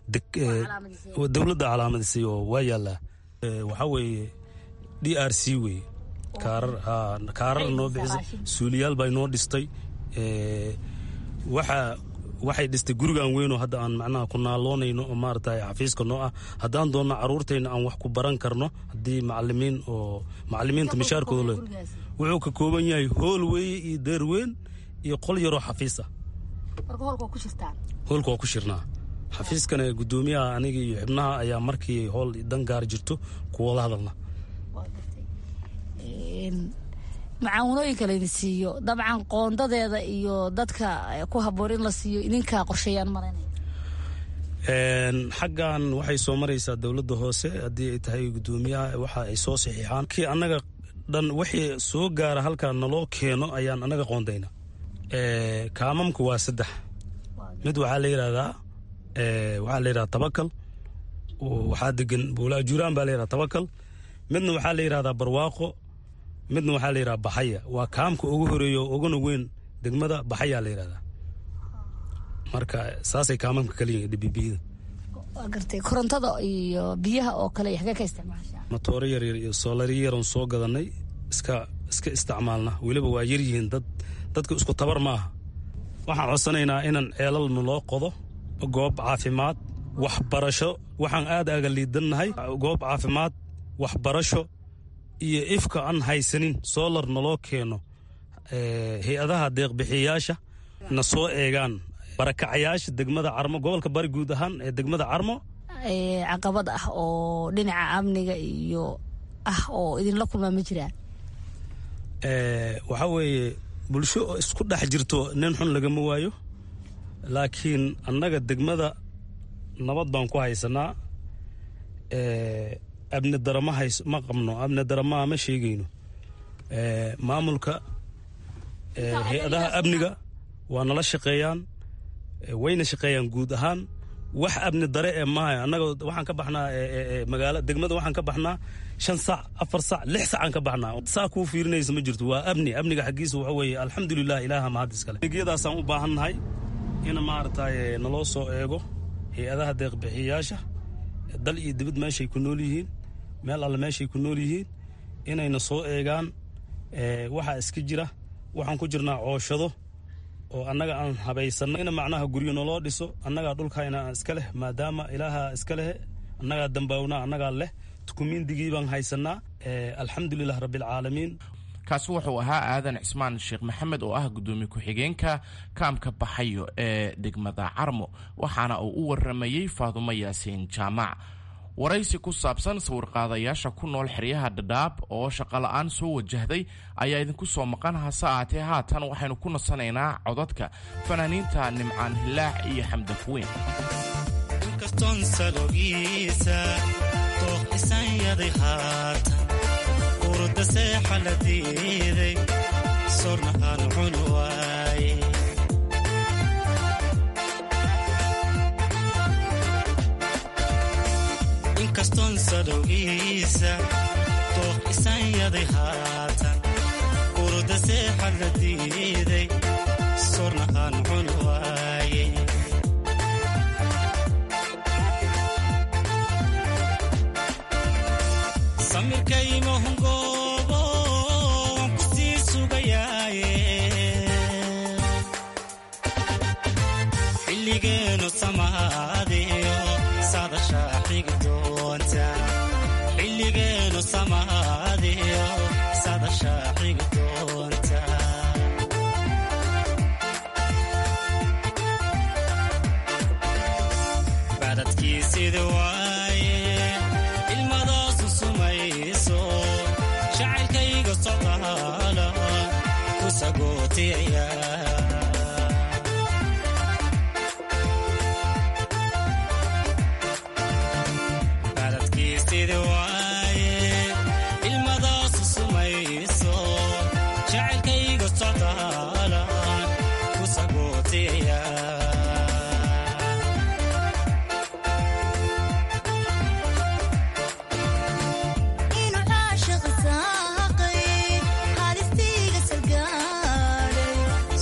S18: dowladda calaamadisay oo waa yaallaa waxaa weeye d r c weye kaarar kaarar noo bixisay suuliyaal bay noo dhistay waxaa waxay dhistay gurigan weynoo hadda aan macnaha ku naaloonayno oo maarata xafiiska noo ah haddaan doonno caruurtayna aan wax ku baran karno haddii macalimiin oo macalimiinta mishaarkooda le wuxuu ka kooban yahay hool weeye iyo deer weyn iyo qol yaroo xafiis ah hoolka waa ku shirnaa xafiiskana guddoomiyaha aniga iyo xibnaha ayaa markii howl dan gaar jirto kuwada hadalna
S19: macaawinooyinka laydin siiyo dabcan qoondadeeda iyo dadka ku haboon in la siiyo idinkaa qorsheeyaan malaynaya
S18: xaggan waxay soo maraysaa dowladda hoose haddii ay tahay guddoomiyaha waxa ay soo saxiixaan kii annaga dhan wixii soo gaara halkaa naloo keeno ayaan annaga qoondayna kaamamku waa saddex mid waxaa la yidhahdaa waxaa la yidhahdaa tabakal waxaa degan buula ajuuraan baa la yidhahdaa tabakal midna waxaa la yidhahdaa barwaaqo midna waxaa la yidhahdaa baxaya waa kaamka ugu horeeya oo uguna weyn degmada baxayaa la yidhahdaa marka saasay kaamamka kala yihiin dhibibiyada
S19: waa gartay korontada iyo biyaha oo kale xagee ka isticmaashaa
S18: matooro yaryar iyo soolari yaran soo gadanay iska iska isticmaalna weliba waa yar yihiin dad dadka isku tabar ma aha waxaan codsanaynaa inaan ceelal naloo qodo goob caafimaad waxbarasho waxaan aad aga liidannahay goob caafimaad waxbarasho iyo ifka aan haysanin soolar naloo keeno hay-adaha deeqbixiyayaasha na soo eegaan barakacayaasha degmada carmo gobolka bari guud ahaan ee degmada carmo
S19: caqabad ah oo dhinaca amniga iyo ah oo idinla kulmaa ma jiraan
S18: waxaa weeye bulsho oo isku dhex jirto nin xun lagama waayo laakiin annaga degmada nabad baan ku haysanaa abni dara ma hays ma qabno abni dara ma ma sheegayno maamulka hay-adaha amniga waa nala shaqeeyaan wayna shaqeeyaan guud ahaan wax abni dare ee maaha annaga waxaan ka baxnaa magaala degmada waxaan ka baxnaa shan sac afar sac lix sacaan ka baxnaa saa kuu fiirinaysa ma jirto waa amni amniga xaggiisa waxa weeye alxamdulilah ilaaha mahad iskale niyadaasaan u baahannahay in maaragtay naloo soo eego hay-adaha deeqbixiyayaasha dal iyo dibad meeshay ku nool yihiin meel alle meeshay ku nool yihiin inayna soo eegaan waxaa iska jira waxaan ku jirnaa cooshado oo annaga aan habaysanno in macnaha guryo naloo dhiso annagaa dhulkayna iska leh maadaama ilaaha iska leh annagaa dambaawna annagaa leh dukumiindigii baan haysanaa alxamdulilah rabbialcaalamiin
S17: kaasi wuxuu ahaa aadan cismaan sheekh maxamed oo ah guddoomiye ku-xigeenka kaamka baxayo ee degmada carmo waxaana uu u waramayey faadumo yaasiin jaamac waraysi ku saabsan sawirqaadayaasha ku nool xeryaha dhadhaab oo shaqola-aan soo wajahday ayaa idinku soo maqan hase ahaatee haatan waxaynu ku nasanaynaa codadka fanaaniinta nimcaan hilaax iyo xamdafweyn
S20: inkastoon sadowgiisa dooq isan yaday haatan urda seexad la diiday sornahaan cun waaye samirkaymahungoobo waan ku sii sugayaaye xilligeenu samaadiyo sadashaa xigi doonta xilligeenu samaadiyo sadashaa xigi doonta badadkii sida waaye ilmadaasu sumayso jacaylkayga socdaala ku sagootiyaya ilmadaasu sumayso jacaylkayga socdaala ku sagootiyaya
S21: inuu caashiq saaqay haalistiiga salgaadhay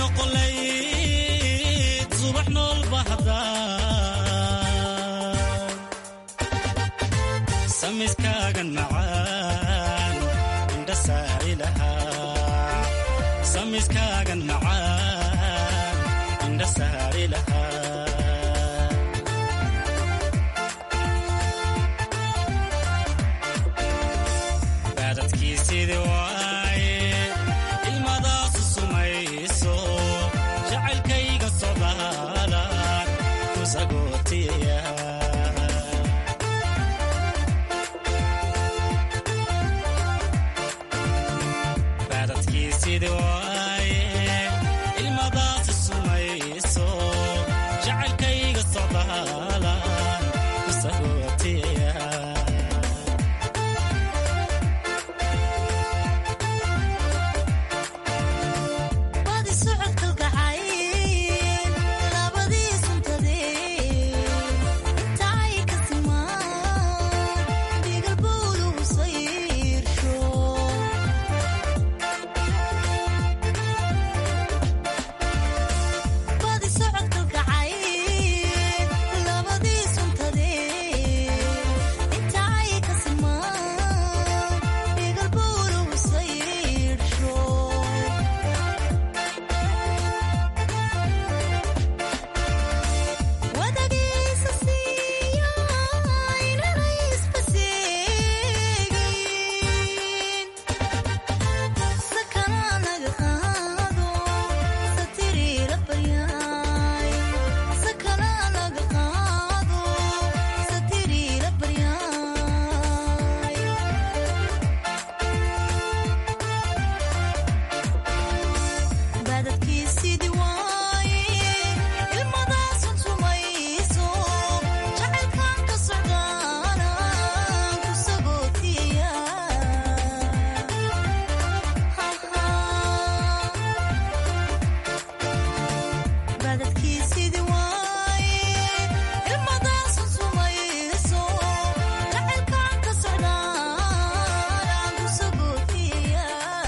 S20: noqolayd subax nool bahda samiskaagan macaan indha saari lahaa samiskaagan macaan indha saari lahaa baadadkiisidii waaye ilmadaasu sumayso jacaylkayga socdaalaan ku sagootiya baadadkiisidii waaye ilmadaasu sumayso jacaylkayga socdaalaan ku sagootiya
S21: Badi socodka gacayl labadii suntadee inta ay ka simaan dhigal bowluhu sayrsho Badi socodka gacayl labadii suntadee inta ay ka simaan dhigal bowluhu sayrsho wadagiisa siiya inanay isbaseegin sakana naga qaado satiriira baryaay sakana naga qaado satiriira baryaay baadadkiisidii waaye ilmadaasun sumayso jacaylkan ka socdaana ku sagootiya baadadkiisidii waaye ilmadaasun sumayso jacaylkan ka socdaana ku sagootiya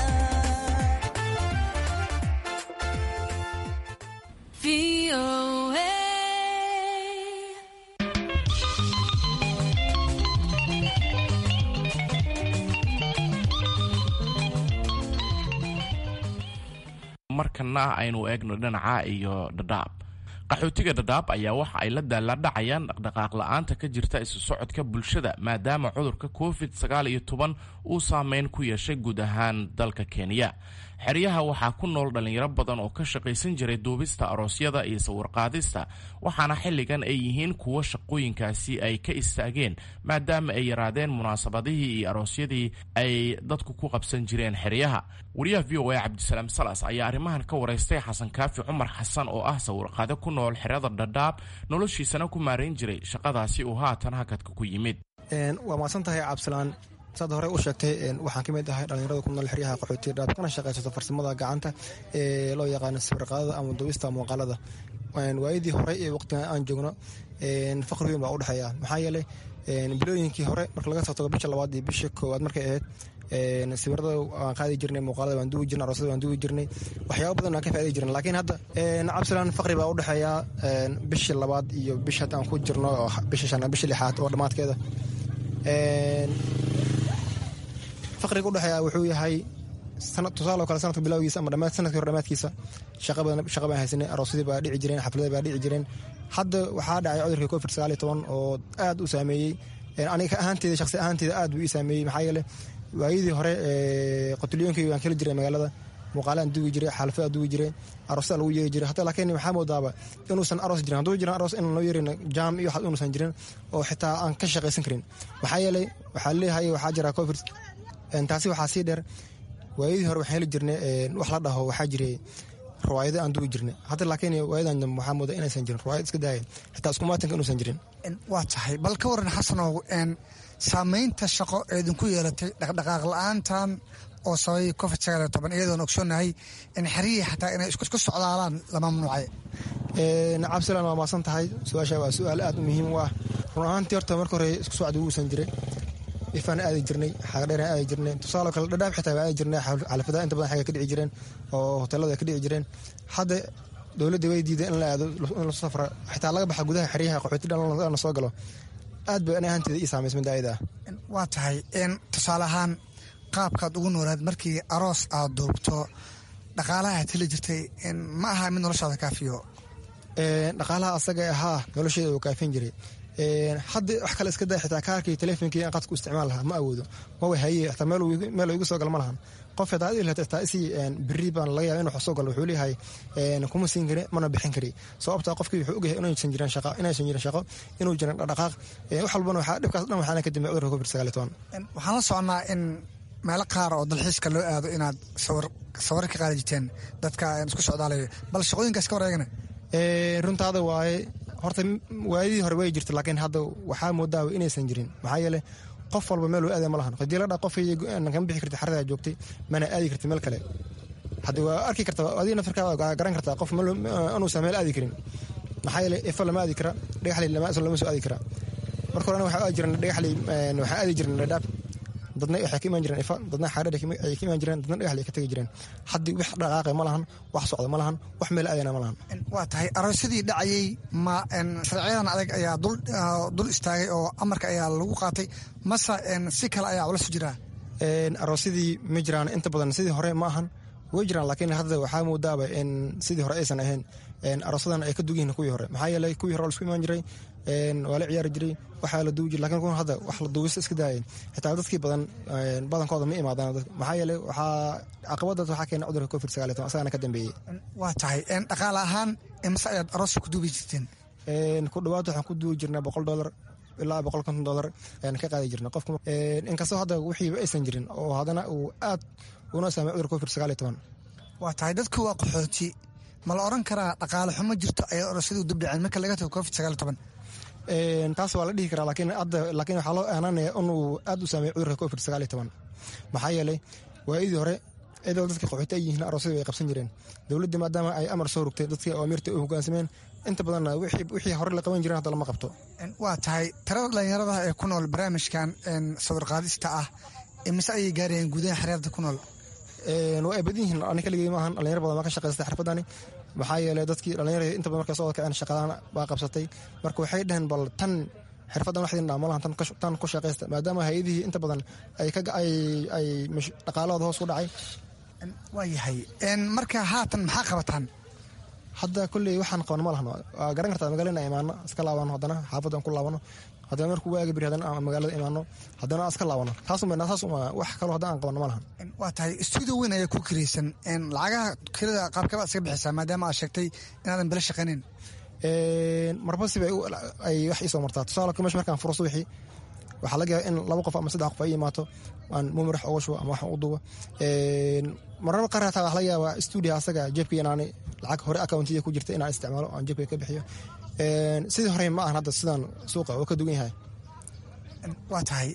S17: markana aynu eegno dhinaca iyo dhadhaab qaxootiga dhadhaab ayaa waxa ay la daaladhacayaan dhaqdhaqaaq la-aanta ka jirta isu socodka bulshada maadaama cudurka covid sagaal iyo toban uu saameyn ku yeeshay guud ahaan dalka kenya xeryaha waxaa ku nool dhallinyaro badan oo ka shaqaysan jiray duubista aroosyada iyo sawirqaadista waxaana xilligan ay yihiin kuwo shaqooyinkaasi ay ka istaageen maadaama ay yaraadeen munaasabadihii iyo aroosyadii ay dadku ku qabsan jireen xeryaha wariyaha v o a cabdisalaam salas ayaa arrimahan ka waraystay xasan kaafi cumar xasan oo ah sawirqaade ku nool xerada dhadhaab noloshiisana ku maarayn jiray shaqadaasi uu haatan hakadka ku yimid
S22: waa mahadsan tahay cabdisalaan saad hore u sheegtay waxaan ka mid ahay dhallinyarada ku nool xeryaha qaxootiga dhaab kana shaqaysato farsamada gacanta ee loo yaqaano sawirqaadada ama duubista muuqaalada waayadii hore ee waqtigan aan joogno faqri weyn baa u dhexeeya maxaa yeelay bilooyinkii hore marka laga soo tago bisha labaad iyo bisha koowaad markay ahayd sawirada waan qaadi jirnay muuqaalada waan duubi jirnay aroosada waan duubi jirnay waxyaaba badan waan ka faa'idi jirnay laakiin hadda cabdisalaan faqri baa u dhexeeya bishii labaad iyo bisha hadda aan ku jirno bisha shanaad bisha lixaad oo dhammaadkeeda faqriga udhexeeya wuxuu yahay tusaale kale sanadka bilowgiisa ama sanadkii hore dhamaadkiisa shaqa baan haysanay aroosyadii baa dhici jireen xafladii baa dhici jireen hadda waxaa dhacay cudurkii covid sagaal iyo toban oo aad u saameeyey aniga ahaanteeda shaqsi ahaanteeda aad buu ii saameeyey maxaa yeele waayadii hore qotuliyoonkii waan keli jiray magaalada muuqaalaan dugi jiray xaalfadaan dugi jiray aroosaa lagu yeeri jiray hata laakiin waxaa moodaaba inuusan aroos jirin hadduu jiran aroos inaan loo yeerin jaam iyo waxaas inuusan jirin oo xitaa aan ka shaqaysan karin maxaa yeelay waxaa leeyahay waxaa jira covid taasi waxaa sii dheer waayadii hore waxaan heli jirnay wax la dhaho waxaa jiray riwaayado aan dugi jirnay hadda laakiin waayadan dambe waxaa mooda inaysan jirin riwaayad iska daaya xitaa iskumaatanka inuusan jirin
S23: waa tahay bal ka waran xasanow saamaynta shaqo ee idinku yeelatay dhaqdhaqaaq la-aantan oo sababay covid sagaal iyo toban iyadoon ogsoonahay in xeriyii xataa inay isku socdaalaan la mamnuucay
S22: cabdisalaan waa maasan tahay su-aasha waa su-aal aad u muhiim u ah run ahaantii horta marka hore isku socda wuusan jiray ifaan aadi jirnay xaagadheeraan aadi jirnay tusaale kale dhadhaab xitaa waa aadi jirnay xalafadaha inta badan xagga ka dhici jireen oo hoteelada ay ka dhici jireen hadda dowladda way diiday in la aado in lasu safra xitaa laga baxa gudaha xeryaha qaxooti dhan la soo galo aad bay ani ahaanteeda ii saamaysay midda ah
S23: waa tahay tusaale ahaan qaabkaad ugu noolaad markii aroos aad duubto dhaqaalaha aad heli jirtay ma aha mid noloshaada kaafiyo
S22: dhaqaalaha asaga ahaa nolosheeda uu kaafin jiray hadda wax kale iska daa xitaa kaarkii telefonkii aan qadku isticmaal lahaa ma awoodo mawa haye xitaa meel igu soo gal ma lahan qof xitaa adil xitaa isii beri baan laga yaaba inuu wax soo galo wuxuu leeyahay kuma siin kari mana bixin kari sababta qofkii wuxuu ogyahay inaysan jiran shaqo inaysan jiran shaqo inuu jiran dhaqaaq wax walbana waxaa dhibkaas dhan waxaana ka dambeey cudurka covid sagaal iyo toban
S23: waxaan la soconnaa in meelo qaar oo dalxiiska loo aado inaad sawir sawir ka qaadi jirteen dadka isku socdaalayo bal shaqooyinkaas ka wareegana
S22: runtaada waaye horta waayadii hore way jirta laakiin hadda waxaa moodaa inaysan jirin maxaa yeele qof walba meel aada ma lahan hadii la dha qof kama bixi karta xaradaa joogtay mana aadi karta meel kale haddi waa arki karta adiga naftarkaa garan kartaa qof inuusan meel aadi karin maxaa yeele ifa lama aadi kara dhagaxley lama soo aadi kara marka horena waxaa aadi jiran dhagaxley waxaa aadi jiran dhadhaab dadna waxay ka imaan jireen ifa dadna xaadhar ay ka imaan jireen dadna dhagaxley ka tegi jireen haddii wax dhaqaaqay ma lahan wax socda ma lahan wax meel aadana ma lahan
S23: waa tahay aroosyadii dhacayay ma sharciyadan adag ayaa dul istaagay oo amarka ayaa lagu qaatay mase si kale ayaa culasu jiraa
S22: aroosyadii ma jiraan inta badan sidii hore ma ahan way jiraan laakiin hadda waxaa moodaaba in sidii hore aysan ahayn aroosadan ay ka dugihiin kuwii hore maxaa yeelay kuwii hore lasku imaan jiray waa la ciyaari jiray waxaa la duubi jiray lakin kuwan hadda wax la duubista iska daayeen xitaa dadkii badan badankooda ma imaadaan maxaa yeelay waxaa caqabadaas waxaa keena cudurka covid sagaal iyo toban asagana ka dambeeyey
S23: waa tahay dhaqaale ahaan imase ayaad arooska ku duubi jirteen
S22: ku dhawaad waxaan ku duubi jirnay boqol dollar ilaa boqol konton dollar ayaan ka qaadi jirnay qofka inkastoo hadda wixiiba aysan jirin oo haddana uu aad una saamay cudurka covid sagaal iyo toban
S23: waa tahay dadku waa qaxooti ma la oran karaa dhaqaale xumo jirto ayay aroosyadu dubdhaceen marka laga tago covid sagaal iyo toban
S22: taas waa la dhihi karaa laakiin hadda laakiin waxaa loo aananaya inuu aad u saameeyo cudurka covid sagaal iyo toban maxaa yeelay waayadii hore iyadoo dadka qaxooti ay yihiin aroosyada way qabsan jireen dowladdii maadaama ay amar soo rogtay dadkii awaamirta u hogaansameen inta badanna wixii hore la qaban jireen hadda lama qabto
S23: waa tahay tirada dhalinyarada ee ku nool barnaamijkan sawir qaadista ah mise ayay gaarayeen gudaha xereerda ku nool
S22: waa ay badan yihiin ani kaligey maahan dhalinyar badan baa ka shaqaystay xirfadani maxaa yeelay dadkii dhalinyarada inta badan markay soo kaceen shaqadaan baa qabsatay marka waxay dhaheen bal tan xirfadan waxdin dhaa malahan tan ku shaqaysta maadaama hay-adihii inta badan ay ay dhaqaalahooda hoos ku dhacay
S23: waa yahay marka haatan maxaa qabataan
S22: hadda kolley waxaan qaban ma lahan waa garan kartaa magaalada imaano iska laabano haddana xaafaddan ku laabano haddana markuu waaga biri haddana aan magaalada imaano haddana iska laabano taas wax kaloo haddana aan qabanno ma lahan
S23: waa tahay stuudio weyn ayaa ku kiraysan lacagaha kirada qaabkaba iska bixisaa maadaama aad sheegtay inaadan bala shaqaynin
S22: marba siba ay wax iisoo martaa tusaale meesha markaan furo subaxii waxaa laga yaaba in laba qof ama saddex qof ay imaato aan mumirax uga shubo ama waxaan u dubo marnaba qaar hataa waxa laga yaabaa stuudio asaga jeebka inaani lacag hore accountiya ku jirta inaan isticmaalo aan jeebka ka bixiyo sidii hore ma ahan hadda sidaan suuqa oo ka dugan yahay
S23: waa tahay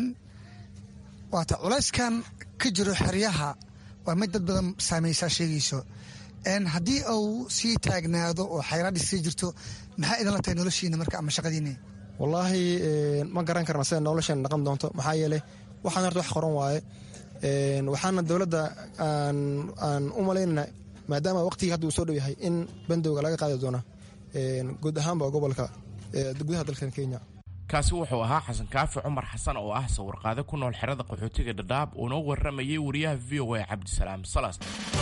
S23: waa tahay culayskan ka jiro xeryaha waa mid dad badan saameysaa sheegayso haddii uu sii taagnaado oo xayraadhi sii jirto maxaa idinla tahay noloshiina marka ama shaqadiina
S22: wallaahi ma garan karna sida noloshan dhaqan doonto maxaa yeeley waxaan horta wax qoran waaye waxaana dowladda aan u malaynana maadaama waqtigii hadda uu soo dhow yahay in bandowga laga qaadi doona guud ahaanba gobolka gudaha dalkan kenya
S17: kaasi wuxuu ahaa xasan kaafi cumar xasan oo ah sawirqaade ku nool xerada qaxootiga dhadhaab uuna waramayay wariyaha v o a cabdisalaam salas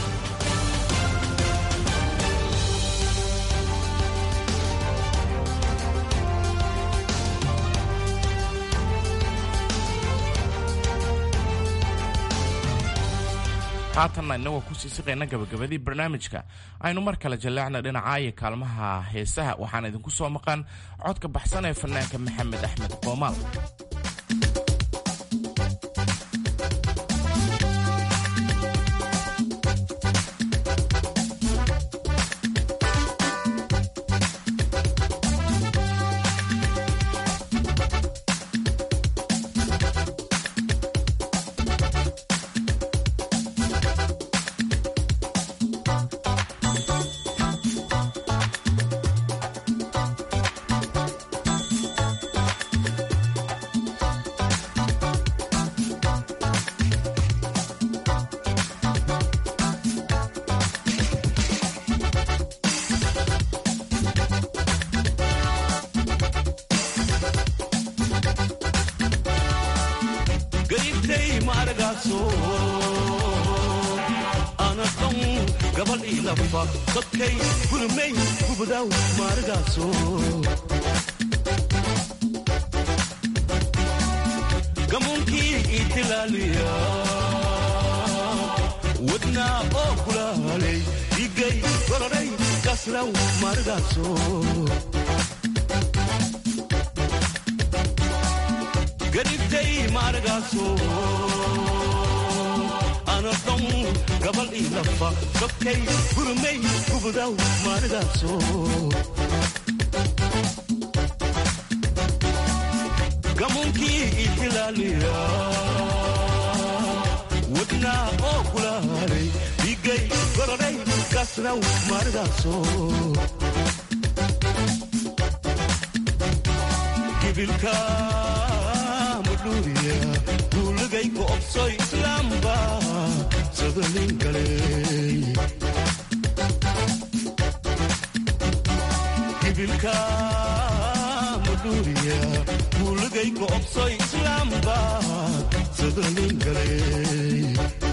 S17: haatanna innagoo kusii siqayna gabagabadii barnaamijka aynu mar kale jallaacna dhinacaayo kaalmaha heesaha waxaan idinku soo maqan codka baxsan ee fanaanka maxamed axmed qoomaal
S3: gabal ilafa dadkay kulmay gubadaw maarigaaso gamunkii itilaaliya wadnaa oo kulaalay igay gororay kasraw maarigaaso garibtay maarigaaso anadon gabal ilafa dadkay gurmay gubadaw maarigaaso gamunkii itilaaliya wadnaa oo kulaalay igay gororay kasraw maarigaaso gibilka mudhuuriya duuligay go'obsoy islaamba sadanin galey gibilka mudhuuriya duuligay go'obsoy islaamba sadanin galey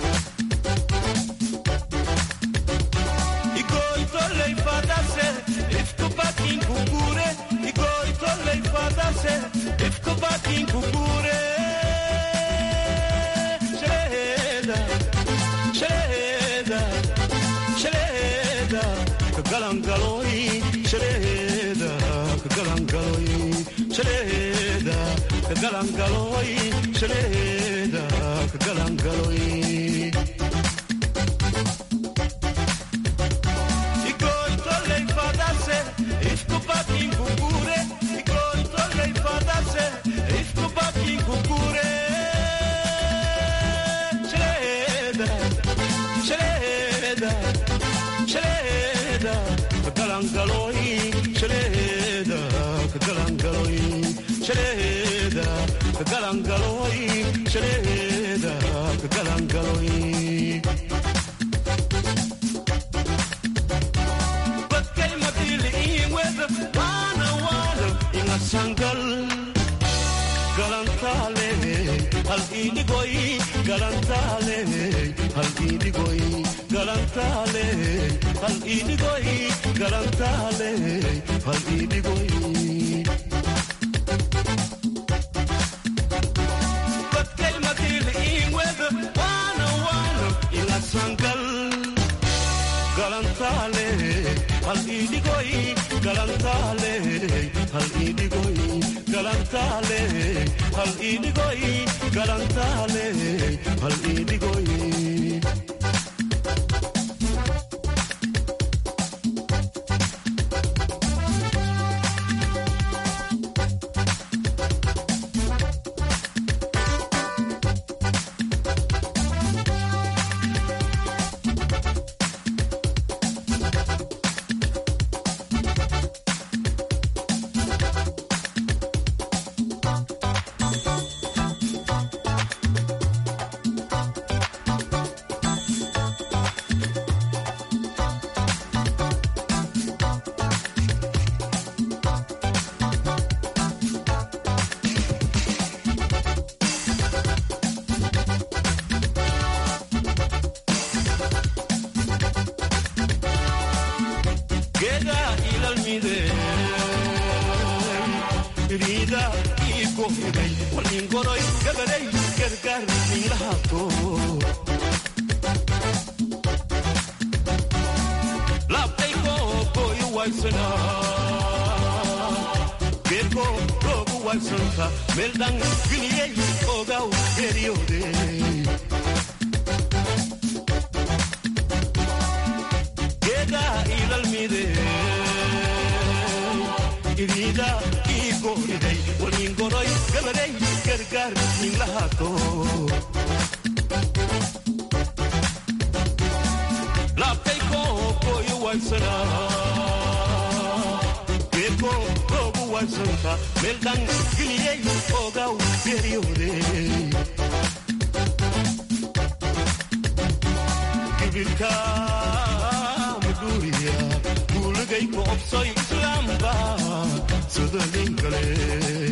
S3: igoytoley fadase ifkubakin kukure igoytoley fadase ifkubakin kukure shaleda shaleda shaleda kagalangaloy shaleda kagalangaloy shaleda kagalangaloy shaleda kagalangaloy Igoitolei fadase, ifkubakin kukure. Igoitolei fadase, ifkubakin kukure. Shaleda, shaleda, shaleda, kagalangaloi. Shaleda, kagalangaloi. Shaleda, kagalangaloi. Shaleda, kagalangaloi. Bakay matiliin weda wana wana inga sangal galantale hal idigoy galantale hal idigoy galantale hal idigoy galantale hal idigoy Bakay matiliin weda wana wana inga sangal galantale hal idigoy galantale hal idigoy galantale hal idigoy galantale hal idigoy Geda ilalmide Rida iko hidai Walingoroy gagadai Gargar ninglahato Laptay ko koyu waisana Geko rogu waisanta Meldang viniyay Ogau geriode Geda ilalmide Irida igoriday Walingoroy gagadai Gargar ninglahato Laptay ko koyu waisana Geko rogu waisanta Meldang viniyay Ogau geriode gibilka mudhuuriya guuligay ku obsoy islaamba sadanin galey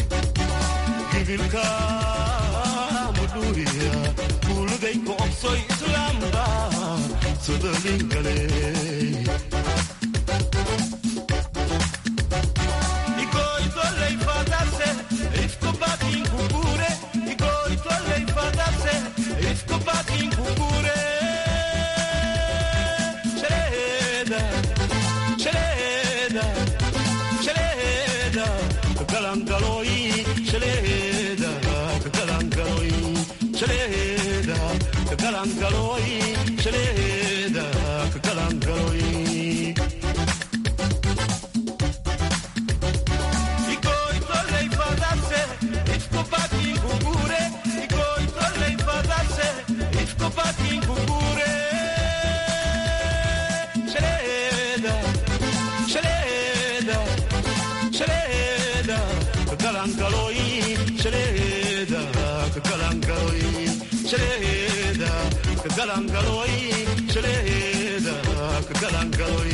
S3: gibilka mudhuuriya guuligay ku obsoy sodolingale Igoitolei fadase, ifkobakin kukure Igoitolei fadase, ifkobakin kukure Shereda, shereda, shereda Kalangaloi, shereda, kalangaloi Shereda, kalangaloi, shereda, kalangaloi Igoitolei fadase, ifkobakin kukure Igoitolei fadase, ifkobakin kukure Shereda, shereda, shereda Kalangaloi, shereda, kalangaloi Shereda, kalangaloi, shereda, kalangaloi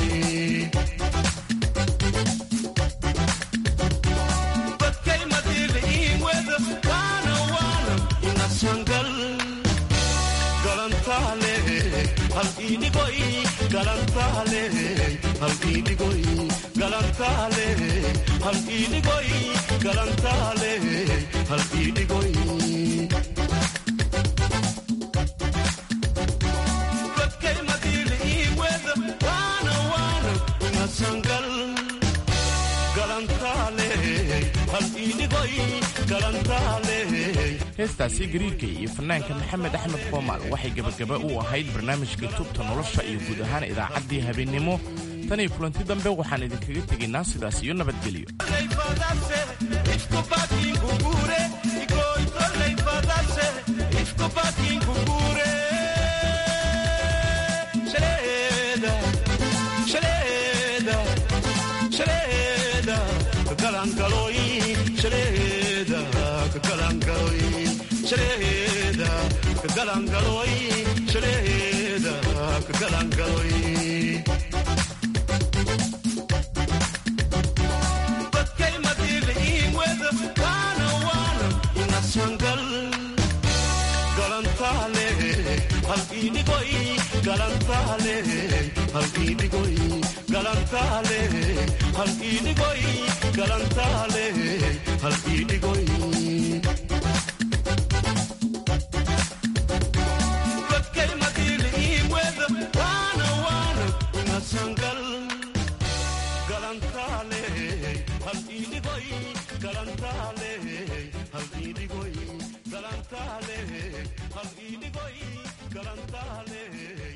S3: Bakay madiliin weda wana wana ina sangal galantale hal idigoy galantale hal idigoy galantale hal idigoy galantale hal idigoy Bakay madiliin weda wana wana ina sangal galantale hal idigoy galantale
S17: heestaasi gariirka iyo fanaanka maxamed axmed qoomaal waxay gebagaba u ahayd barnaamijka tubta nolosha iyo guud ahaan idaacaddii habeennimo tan iyo kulanti dambe waxaan idinkaga tegaynaa sidaas iyo nabadgelyo
S3: Bakay madiliin weda wana wana ina sangal galantale hal idigoy galantale hal idigoy galantale hal idigoy galantale hal idigoy Bakay madiliin weda wana wana ina sangal galantale hal idigoy galantale hal idigoy galantale hal idigoy galantale